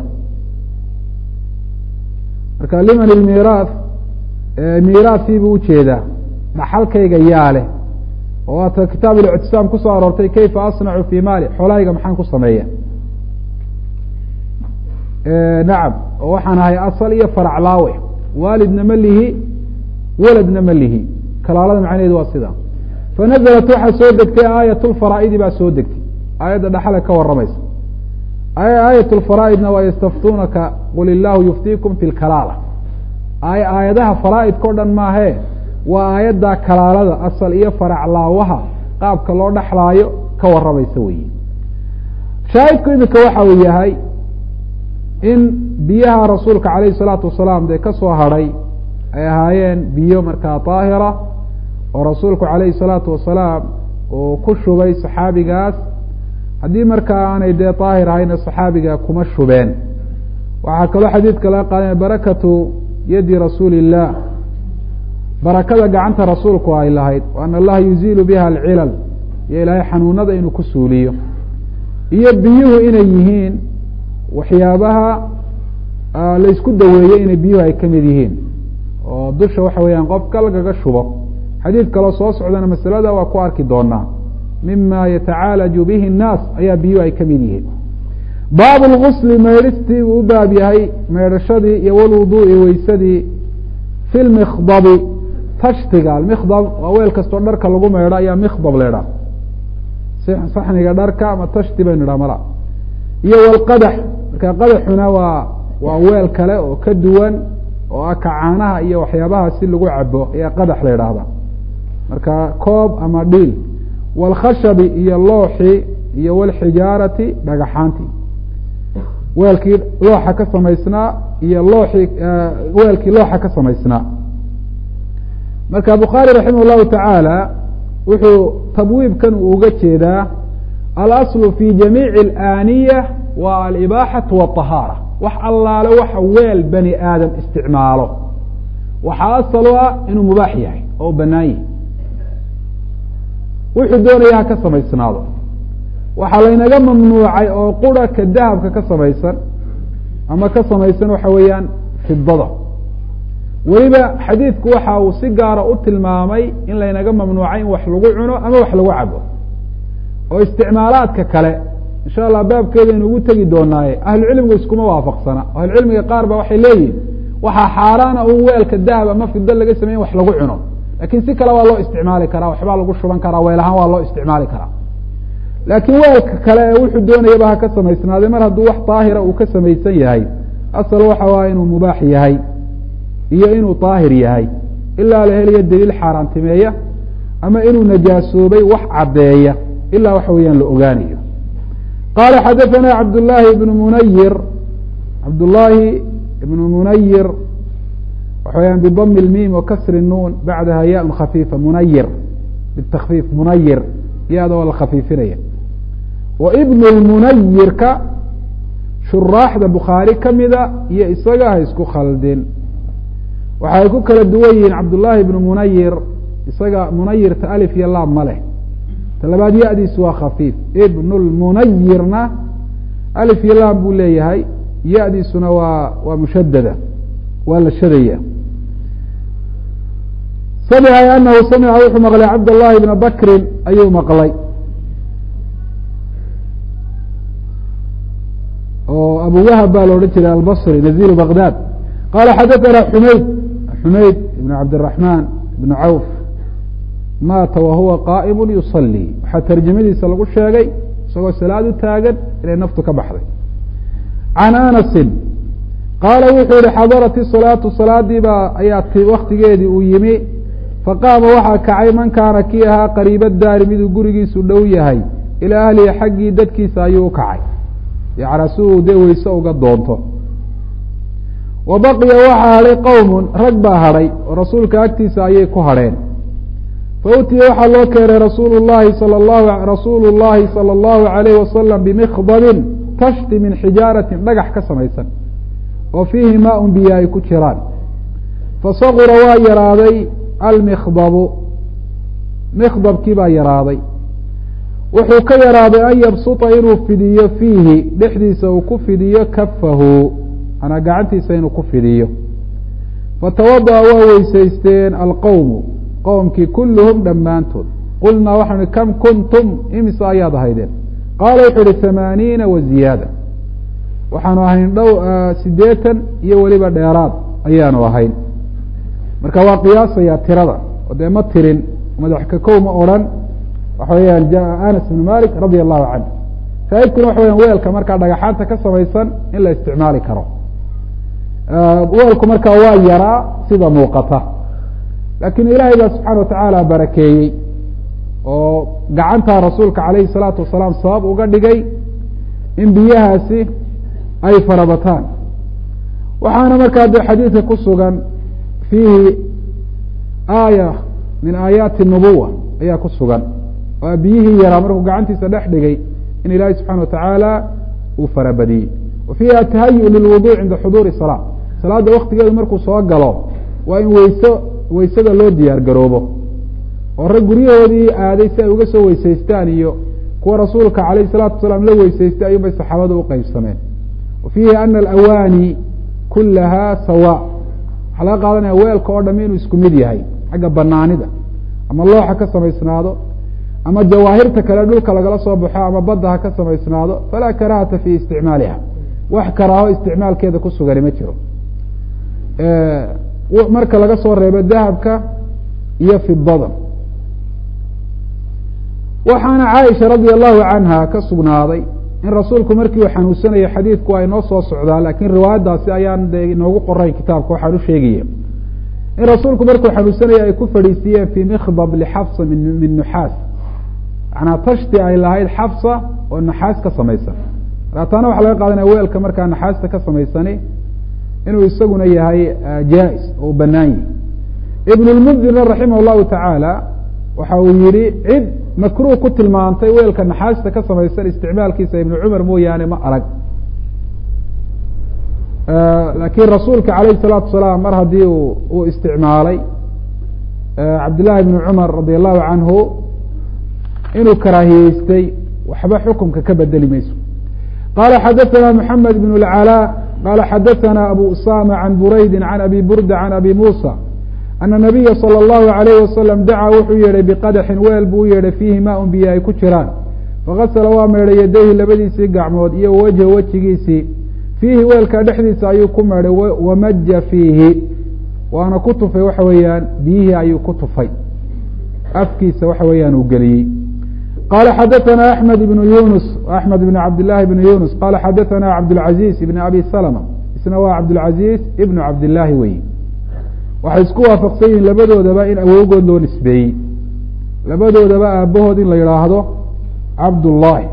marka liman ilmiiraaf miiraafkiibuu ujeedaa dhaxalkayga yaa leh oo waata kitaab اlictisaam kusoo aroortay kayfa asnacu fi maali xoolahayga maxaan ku sameeya nacam oo waxaan ahay asal iyo farac laawe waalidna ma lihi weladna ma lihi kalaalada macnaheedu waa sida fanazalat waxaa soo degtay aayat lfaraa'idi baa soo degtay aayadda dhaxale ka waramaysa aayat lfaraa'idna waa yastaftunaka qul illaahu yuftiikum fi lkalaala aayadaha faraa'idka o dhan maahee waa aayadda kalaalada asal iyo farac laawaha qaabka loo dhexlaayo ka waramaysa weyi shaahidku iminka waxa uu yahay in biyaha rasuulka calayhi salaatu wasalaam dee ka soo hadhay ay ahaayeen biyo markaa daahira oo rasuulku calayhi salaatu wasalaam uu ku shubay saxaabigaas haddii markaa aanay dee daahir ahayna saxaabiga kuma shubeen waxaa kaloo xadiidka laga qaadanaya barakatu yadi rasuuli illah barakada gacanta rasuulku ay lahayd an allaha yuziilu biha alcilal iyo ilaahay xanuunada inuu ku suuliyo iyo biyuhu inay yihiin waxyaabaha laysku daweeye inay biyuhu ay kamid yihiin oo dusha waxa weeyaan qofka lagaga shubo xadiid kaloo soo socdana masalada waa ku arki doonaa mima yatacaalaju bihi الnaas ayaa biyuhu ay kamid yihiin baab lgusli maydhistii uu u baab yahay maydhashadii iyo walwuduui weysadii fi lmikdabi tashtiga almikdab waa weel kastoo dharka lagu meedho ayaa mikdab la idhaha saxniga dharka ama tashti baynu idhaha mala iyo walqadax marka qadaxuna waa waa weel kale oo ka duwan oo ah kacaanaha iyo waxyaabaha si lagu cabo ayaa qadax la idhaahda marka koob ama dhiil walkhashabi iyo looxi iyo walxijaarati dhagaxaanti weelkii looxa ka samaysnaa iyo looxii weelkii looxa ka samaysnaa marka bukhaari raximah llahu tacaala wuxuu tabwiibkan uu uga jeedaa alaslu fi jamiici alaaniya waa alibaaxatu wاطahaara wax allaale waxa weel bani aadam isticmaalo waxaa asal u ah inuu mubaax yahay oo u banaan yahay wuxuu doonaya ha ka samaysnaado waxaa laynaga mamnuucay oo qura ka dahabka ka samaysan ama ka samaysan waxa weeyaan fidada weliba xadiidku waxa uu si gaara u tilmaamay in laynaga mamnuucay in wax lagu cuno ama wax lagu cabo oo isticmaalaadka kale insha allah baabkeedaynu ugu tegi doonaaye ahlucilmigu iskuma waafaqsana ahlucilmiga qaar ba waxay leeyihin waxaa xaaraana un weelka dahab ama fido laga samey in wax lagu cuno lakin si kale waa loo isticmaali karaa waxbaa lagu shuban karaa weel ahaan waa loo isticmaali karaa laakiin weelka kale ee wuxuu doonayaba ha ka samaysnaaday mar hadduu wax daahira uu ka samaysan yahay asal waxa waa inuu mubaax yahay iyo inuu daahir yahay ilaa la helayo daliil xaaraantimeeya ama inuu najaasoobay wax caddeeya ilaa waxa weeyaan la ogaanayo qala xadaثana cabdالlahi ibn munayir cabdالlahi ibn munayir waxa weyaan bdm اlmim wakasri الnun bacdaha ya khafiifa munayir btakfiif munayir ya-da waa la khafiifinaya wa ibn اlmunayirka shuraaxda bukhaari kamida iyo isaga ha isku khaldin waxa ay ku kala duwan yihiin cabdالlahi ibn munayir isaga munayirta alif iyo laab ma leh talabaad ya-diisu waa khafiif ibn lmunayirna alif iyo lam buu leeyahay ya-diisuna waa waa mushadada waa la shadaya samca anahu samica wuxuu maqlay cabd llahi bna bakrin ayuu maqlay oo abu wahab baa la odhan jiray albصri nazilu bagdad qala xadaثana xumayd xumayd ibn cabdالرaحman ibn cawf maata wahuwa qaa'im yusalii waxaa tarjamadiisa lagu sheegay isagoo salaad u taagan inay naftu ka baxday can anasi qaala wuxuu yihi xadarat isalaatu salaadii baa ayaa waktigeedii uu yimi faqaama waxaa kacay man kaana kii ahaa qariiba daari miduu gurigiisu dhow yahay ilaa ahlihi xaggii dadkiisa ayuu u kacay yacnaa si uu dee weyse uga doonto wa baqiya waxaa hadhay qowmun rag baa hadhay oo rasuulka agtiisa ayay ku hadheen fautiya waxaa loo keenay rasuul llahi sal lahu rasuulu llahi salى اllahu alayh wasalam bimikdabin tashti min xijaaratin dhagax ka samaysan oo fiihi maaun biyo ay ku jiraan fasagura waa yaraaday almikdabu mikdabkii baa yaraaday wuxuu ka yaraaday an yabsuta inuu fidiyo fiihi dhexdiisa uu ku fidiyo kafahu manaa gacantiisa inuu ku fidiyo fatawadaأa waa weysaysteen alqowmu qowmkii kulluhum dhammaantood qulnaa waxaanu kam kuntum imise ayaad ahaydeen qaala wuxuu ihi hamaaniina wa ziyaada waxaanu ahayn dhow sideetan iyo weliba dheeraad ayaanu ahayn marka waa qiyaasayaa tirada oo dee ma tirin madax ka kow ma odrhan waxa weyaan jaa anas bn malik radia allahu canhu shaahidkuna waxa weyan weelka markaa dhagaxaanta ka samaysan in la isticmaali karo weelku markaa waa yaraa sida muuqata laakiin ilaahay baa subxaana watacaala barakeeyey oo gacantaa rasuulka calayhi salaatu wasalaam sabab uga dhigay in biyahaasi ay farabataan waxaana markaa de xadiidka ku sugan fiihi aaya min aayaati nubuwa ayaa ku sugan oo biyihii yaraa markuu gacantiisa dhex dhigay in ilaahay subxana watacaala uu farabadiyey wa fiihi atahayu lilwuduc cinda xuduuri salaa salaadda waktigeedu markuu soo galo waa in weyso weysada loo diyaar garoobo oo rag guryahoodii aaday si ay uga soo weysaystaan iyo kuwa rasuulka calayh salaatu wasalaam la weysaystay ayuun bay saxaabadu u qeybsameen wa fiihi ana alawaani kulaha sawa waxaa laga qaadanaya weelka oo dham inuu isku mid yahay xagga banaanida ama looxa ka samaysnaado ama jawaahirta kale dhulka lagala soo baxo ama badda ha ka samaysnaado falaa karahata fi isticmaaliha wax karaaho isticmaalkeeda ku sugani ma jiro marka laga soo reebo dahabka iyo fidada waxaana caaisha radia allahu canha ka sugnaaday in rasuulku markii uu xanuunsanayo xadiidku ay noo soo socdaa laakiin riwaayadaasi ayaan de inoogu qorayn kitaabka waxaan u sheegaya in rasuulku markuu xanuunsanayo ay ku fadhiisiiyeen fii mikhdab lixafsa min nuxaas manaa tashti ay lahayd xafsa oo naxaas ka samaysan markaa taana waxaa laga qaadanaya weelka markaa naxaasta ka samaysani inuu isaguna yahay jaa-is oo u banaan yahi ibn lmundirna raximah llahu tacaala waxa uu yihi cid makruh ku tilmaantay weelka naxaasta ka samaysan isticmaalkiisa ibnu cumar mooyaane ma arag laakiin rasuulka alayh الsalaatu wasalaam mar haddii uu isticmaalay cabdillahi bni cumar radi allahu canhu inuu karaahiyeystay waxba xukumka ka bedeli mayso qala xadaثana mحamed bn اlcalاء qala xadaثana abu usama can buraydi can abi burda can abi musa ana nabiya salى اllahu alayh wasalam dacaa wuxuu yeedhay biqadaxin weel buu u yeedhay fiihi maa un biyo ay ku jiraan fakasala waa meedhay yadayhi labadiisii gacmood iyo wajha wejigiisii fiihi weelka dhexdiisa ayuu ku meedhay wamaja fiihi waana ku tufay waxa weeyaan biyihii ayuu ku tufay afkiisa waxa weeyaan uu geliyey qala xadaثana axmed ibnu yunus axmed ibn cabdillahi ibn yunus qala xadaثana cabdاlcaziz ibn abi salma isna waa cabdاlcaziz ibnu cabdillaahi wey waxay isku waafaqsan yihiin labadoodaba in awowgood loo nisbeeyey labadoodaba aabahood in la yidhaahdo cabdullaahi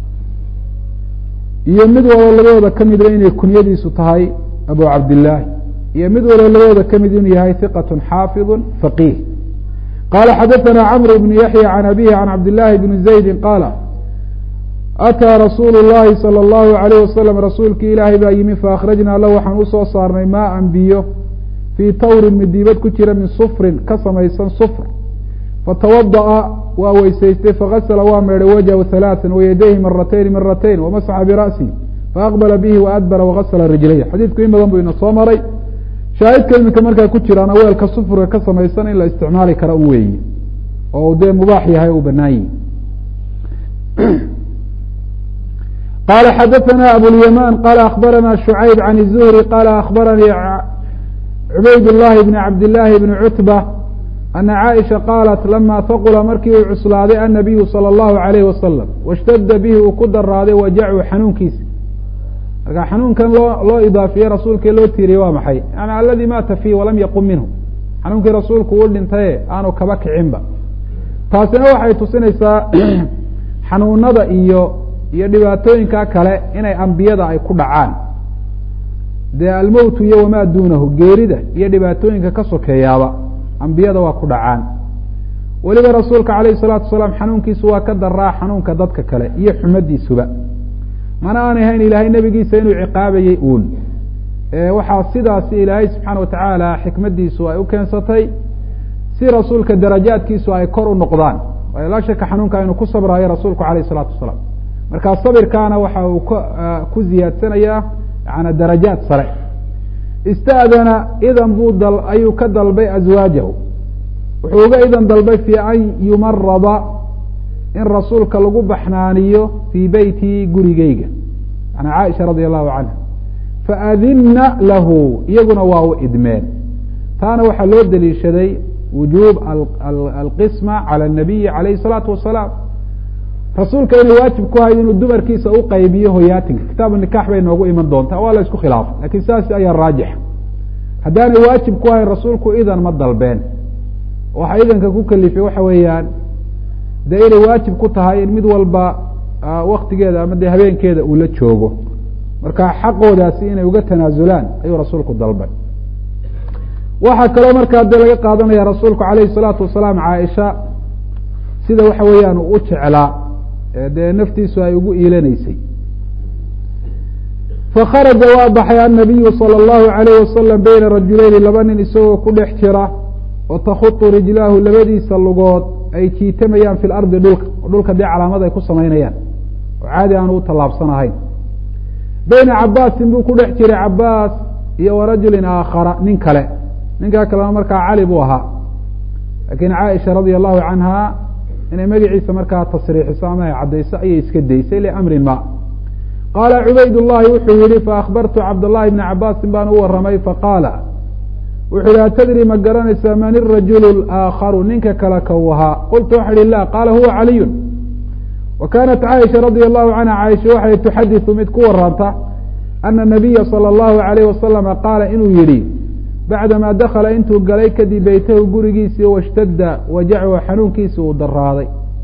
iyo mid walbo labadooda ka midba inay kunyadiisu tahay abu cabdillaahi iyo mid walbo labadooda ka mid inuu yahay hiqat xaafiظu faqiih qala xadaثana cmr bn yaحyى can abihi can cabdillaahi bni zaydi qaala ataa rasuulu اllahi salى اllahu عalayh wasalam rasuulkii ilaahay baa yimi faakhrajnaa lahu waxaan usoo saarnay maaan biyo fii tawrin midiibad ku jira min sufrin ka samaysan sufr fatawadaأa waa weysaystay fagasla waa meedhay wajhu ثalaaثa wayadayhi maratayni maratayn wamasaxa bira'sihi faaqbala bihi waadbara wagasla rijlayh xadiidku in badan buu ina soo maray shaahidka iminka markaa ku jiraana weelka sufurka ka samaysan in la isticmaali kara un weeye oo dee mubaax yahay u banaan yihi qala xadaثana abulyaman qala akbarana shucayb can الzuhri qala akbaranii cubayd llahi bn cabdillaahi bni cutba ana caaisha qaalat lama haqula markii uu cuslaaday annabiyu salى اllahu alayh wasalam washtadda bihi uu ku daraaday wajacu xanuunkiisa marka xanuunkan loo loo idaafiyey rasuulka loo tiiriyey waa maxay yani aladi maata fiih walam yaqum minhu xanuunkii rasuulku uu dhintaye aanu kaba kicinba taasina waxay tusinaysaa xanuunada iyo iyo dhibaatooyinka kale inay ambiyada ay ku dhacaan dee almowtu iyo wamaa duunahu geerida iyo dhibaatooyinka ka sokeeyaaba ambiyada waa ku dhacaan weliba rasuulka alayh الsalaatu wasalaam xanuunkiisu waa ka daraa xanuunka dadka kale iyo xumadiisuba mana aanay hayn ilaahay nebigiisa inuu ciqaabayey uun waxaa sidaasi ilaahay subxaana watacaala xikmadiisu ay u keensatay si rasuulka darajaadkiisu ay kor u noqdaan waayo laa shaka xanuunka inuu ku sabraayo rasuulku alayh الsalaatu wasalaam marka sabirkaana waxa uu ku ziyaadsanayaa yana darajaad sare ista'dana idan buu dal ayuu ka dalbay aswaajahu wuxuu uga idan dalbay fi an yumarada in rasuulka lagu baxnaaniyo fii beyti gurigeyga yani caaisha radi allahu canha faadinna lahu iyaguna waa u idmeen taana waxaa loo deliishaday wujuub alqisma calى الnabiyi alayh الsalaatu wasalaam rasuulka inay waajib ku hayd inuu dumarkiisa u qaybiyo hoyaatinka kitaabu nikax bay noogu iman doontaa waa la isku khilaafay lakin saas ayaa raajix haddaanay waajib ku hayn rasuulku idan ma dalbeen waxa idanka ku kalifay waxa weeyaan dee inay waajib ku tahay in mid walba waktigeeda ama dee habeenkeeda uu la joogo marka xaqoodaasi inay uga tanaasulaan ayuu rasuulku dalbay waxaa kaloo markaa dee laga qaadanaya rasuulku alayhi الsalaatu wasalaam caaisha sida waxa weeyaan uu u jeclaa dee naftiisu ay ugu iilanaysay fakharaja waa baxay annabiyu salى اllahu alayh wasalam beyna rajuleyni laba nin isagoo ku dhex jira wa takhutu rijlaahu labadiisa lugood ay jiitamayaan fi lardi dhulka oo dhulka dee calaamad ay ku samaynayaan oo caadi aanu u tallaabsanahayn beyna cabaasin buu ku dhex jiray cabaas iyo wa rajulin aakhara nin kale ninkaa kalena markaa cali buu ahaa laakiin caaisha radia allahu canha inay magaciisa markaa tasriixiso ama ay caddayso ayay iska daysay liamrin ma qaala cubayd llahi wuxuu yihi faakbartu cabdاllahi bna cabaasin baan u waramay faqaala wuxu ihi atadri ma garanaysaa man irajulu aakharu ninka kale kau ahaa qultu waxa ihi la qaala huwa caliyun wa kanat caaisha radia allahu canha caaisha waxay tuxadiثu mid ku waranta ana nabiya salى اllahu alayh wasalama qaala inuu yihi bacdama dakala intuu galay kadib beytahu gurigiisii washtadda wajachu xanuunkiisi uu daraaday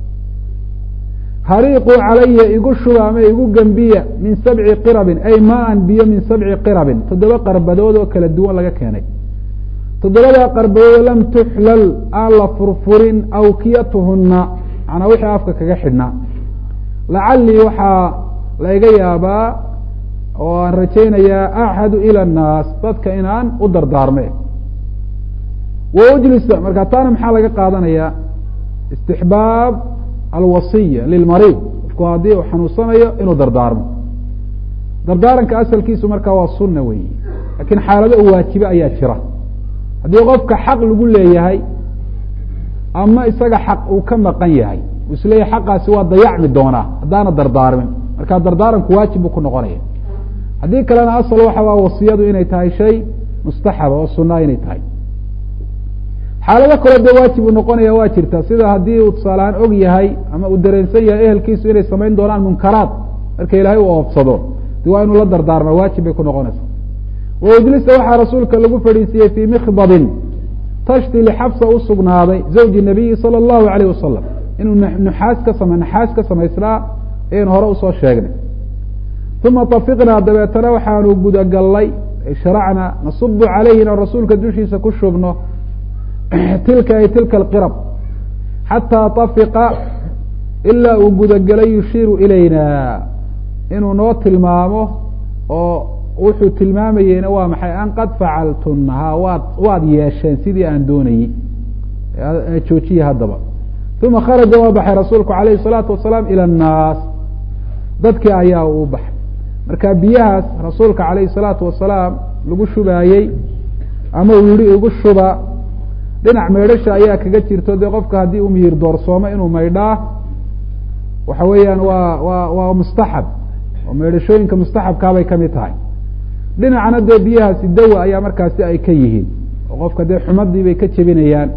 hariiquu calaya igu shuba ama igu gembiya min sabci qirabin ay maan biyo min sabci qirabin toddoba qarbadood oo kala duwan laga keenay toddobadaa qarbadood lam tuxlal aan la furfurin awkiyatuhuna manaa wixii afka kaga xidhnaa lacalii waxaa la iga yaabaa oo aan rajaynayaa axadu ila annaas dadka inaan u dardaarme wa ujlisa marka taana maxaa laga qaadanayaa istixbaab alwasiya lilmariid qofku haddii uu xanuunsanayo inuu dardaarmo dardaaranka asalkiisu markaa waa sunna weyi laakiin xaalado u waajibe ayaa jira haddii qofka xaq lagu leeyahay ama isaga xaq uu ka maqan yahay uu isleeyahay xaqaasi waa dayacmi doonaa haddaana dardaarmin marka dardaaranku waajib buu ku noqonaya haddii kalena asal waxa waa wasiyadu inay tahay shay mustaxaba oo sunaa inay tahay xaalado kaloo dee waajib uu noqonaya waa jirta sida haddii uu tusaalehaan og yahay ama uu dareensan yahay ehelkiisu inay samayn doonaan munkaraad marka ilaahay uu oofsado de waa inuu la dardaarma waajib bay ku noqonaysaa waujlisa waxaa rasuulka lagu fadhiisiiyey fii mikhdabin tashti lixabsa u sugnaaday zawji nabiyi sala allahu alayh wasalam inuu nuxaas ka sama naxaas ka samaysnaa ayaynu hore usoo sheegnay uma tafiqnaa dabeetana waxaanu gudagallay sharacna nasubu calayhi inaan rasuulka dushiisa ku shubno tilka ay tilka alqirab xataa tafiqa ilaa uu gudagelay yushiiru ilayna inuu noo tilmaamo oo wuxuu tilmaamayeyna waa maxay an qad facaltunha waad waad yeesheen sidii aan doonayey joojiye haddaba uma kharaja waa baxay rasuulku alayhi الsalaatu wasalaam ilى الnaas dadkii ayaa uu baxay marka biyahaas rasuulka alayhi الsalaatu wasalaam lagu shubaayey ama uu yihi igu shuba dhinac maydhasha ayaa kaga jirto dee qofka haddii uu miyir doorsoomo inuu maydhaa waxa weeyaan waa wa waa mustaxab oo maydhashooyinka mustaxabkaabay kamid tahay dhinacna dee biyahaasi dawa ayaa markaasi ay ka yihiin oo qofka dee xumadii bay ka jebinayaan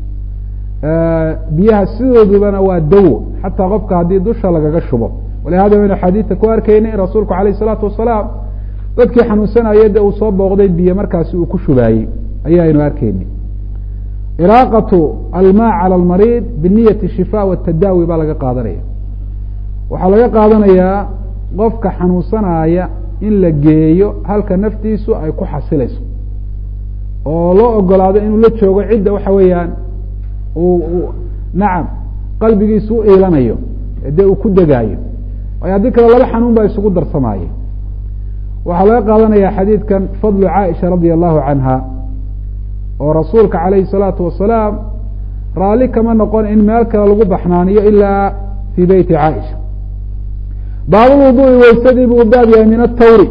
biyaha sidoodubana waa dawo xataa qofka haddii dusha lagaga shubo walihada waynu xadiidta ku arkeyna in rasuulku alayh isalaatu wasalaam dadkii xanuunsanaya de uu soo booqday biyo markaasi uu ku shubaayey ayaaynu arkeyni iraaqatu alma calى almariid biniyati shifa watadaawi baa laga qaadanaya waxaa laga qaadanayaa qofka xanuunsanaya in la geeyo halka naftiisu ay ku xasilayso oo loo ogolaado inuu la joogo cidda waxa weeyaan uu nacam qalbigiisu u iilanayo dee uu ku degaayo waayo haddii kale laba xanuun baa isugu darsamaaye waxaa laga qaadanaya xadiidkan fadlu caaisha radia allahu canha oo rasuulka calayhi الsalaatu wasalaam raalli kama noqon in meel kale lagu baxnaaniyo ilaa fii beyti caaisha baabulwuduui weysadii buu baab yahay min atawri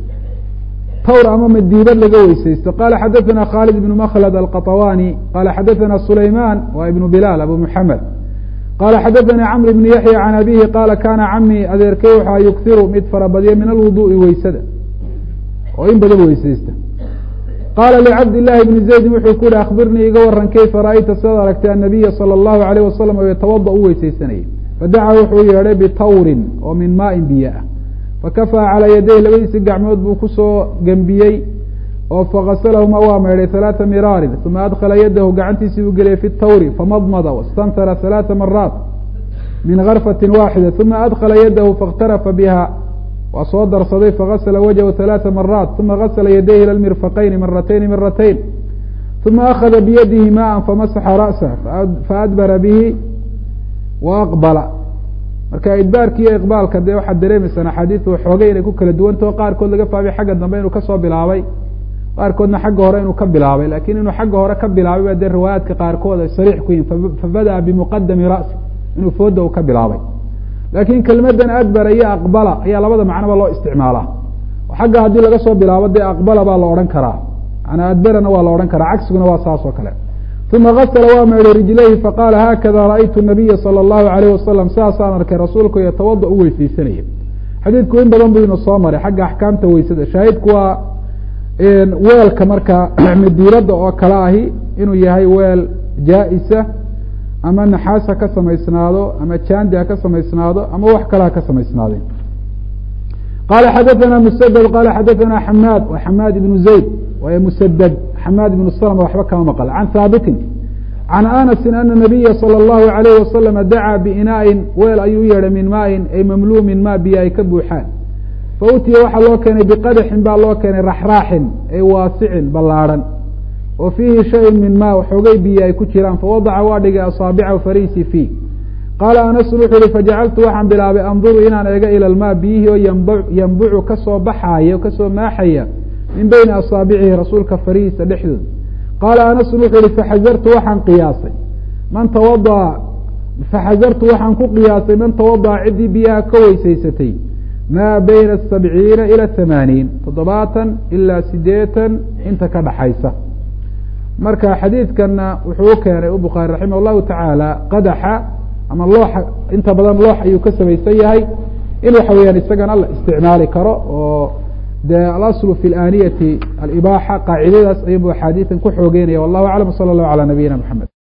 tawr ama madiibad laga weysaysto qala xadaثana khaalid ibn makhlad alqaطawani qala xadaثana sulayman wa ibn bilaal abu muxamed qala xadaثani camr ibn yaxya can abihi qala kana cami adeerkey waxaa yughiru mid farabadya min alwuduءi weysada oo in badan weysaysta qaala licabd llahi bni zaydin wuxuu ku yihi akhbirnii iga waran kayfa ra'ayta sidaad aragtay annabiya salى اllahu alayh wasalam oo yatawada u weysaysanayay fadaca wuxuu yeedhay bitawrin oo min maain biyo ah fakafaa calaa yadayh labadiisi gacmood buu kusoo gembiyey oo fakasalahuma waa meydhay halaata miraarin uma adkhala yadahu gacantiisii buu geliyay fi tawri famadmada wastanhara halaata maraat min garfati waaxida uma adkhala yadahu fakhtarafa biha waa soo darsaday fagasla wajhu ثaلaaثa maraat uma gasla yadayhi ilى mirfaqayni maratayni maratayn uma akada biyadihi maءa famasaxa ra'sah faadbara bihi waaqbala marka idbaarki iyo iqbaalka dee waxaad dareemeysaan axaadiidu waxoogay inay ku kala duwantao qaarkood laga fahmay xagga dambe inuu kasoo bilaabay qaarkoodna xagga hore inuu ka bilaabay lakin inuu xagga hore ka bilaabay ba dee riwaayaadka qaarkood ay sariix ku yihin fabada'a bimuqadami ra'si inuu fooda uu ka bilaabay lakin kelmadan adbara iyo aqbala ayaa labada macnoba loo isticmaalaa xagga haddii laga soo bilaabo dee aqbala baa la odhan karaa manaa adbarana waa la odhan karaa cagsiguna waa saas oo kale uma gasla waa meydhay rijlayhi faqaala haakada ra'aytu nabiya salى اllahu alayh wasalam saasaan arkay rasuulku yatawada u weysaysanaya xadiidku in badan buu ina soo maray xagga axkaamta weysada shaahidku waa weelka markaa madiirada oo kale ahi inuu yahay weel jaa-isa ama naxaas ha ka samaysnaado ama jandi ha ka samaysnaado ama wax kale ha ka samaysnaadeen qala xadaثna msdd qala xadaثna xamaad wa xamaad ibnu zayd way msdd xamaad ibnu slma waxba kama maql can haabitin can anasi ana nabiya salى اllahu alayh wasalama dacaa biinaain weel ayuu u yeedhay min maain ay mamluumin ma biyo ay ka buuxaan fautiya waxaa loo keenay biqadaxin baa loo keenay raxraaxin ay waasicin ballaarhan oo fiihi shayun min ma xoogay biyo ay ku jiraan fawadaca waa dhigay asaabicahu fariisi fiih qaala anasun wuxuu yihi fajacaltu waxaan bilaabay anduru inaan eego ila lmaa biyihii oo yambucu kasoo baxaaya kasoo maaxaya min beyni asaabicihi rasuulka farihiisa dhexdooda qaala anasun wuxuu yihi faxazartu waxaan qiyaasay man tawadaa faxazartu waxaan ku qiyaasay man tawadaca ciddii biyaha ka weysaysatay maa bayna sabciina ila hamaaniin toddobaatan ilaa sideetan inta ka dhaxaysa marka xadiidkana wuxuu u keenay u bukhaari raximah llahu tacaala qadaxa ama looxa inta badan loox ayuu ka samaysan yahay in waxa weeyaan isagana la isticmaali karo oo de alaslu fi laniyati alibaaxa qaacidadaas ayubu axaadiidan ku xoogeynaya wallahu aclam sala allahu calaa nabiyina maxamed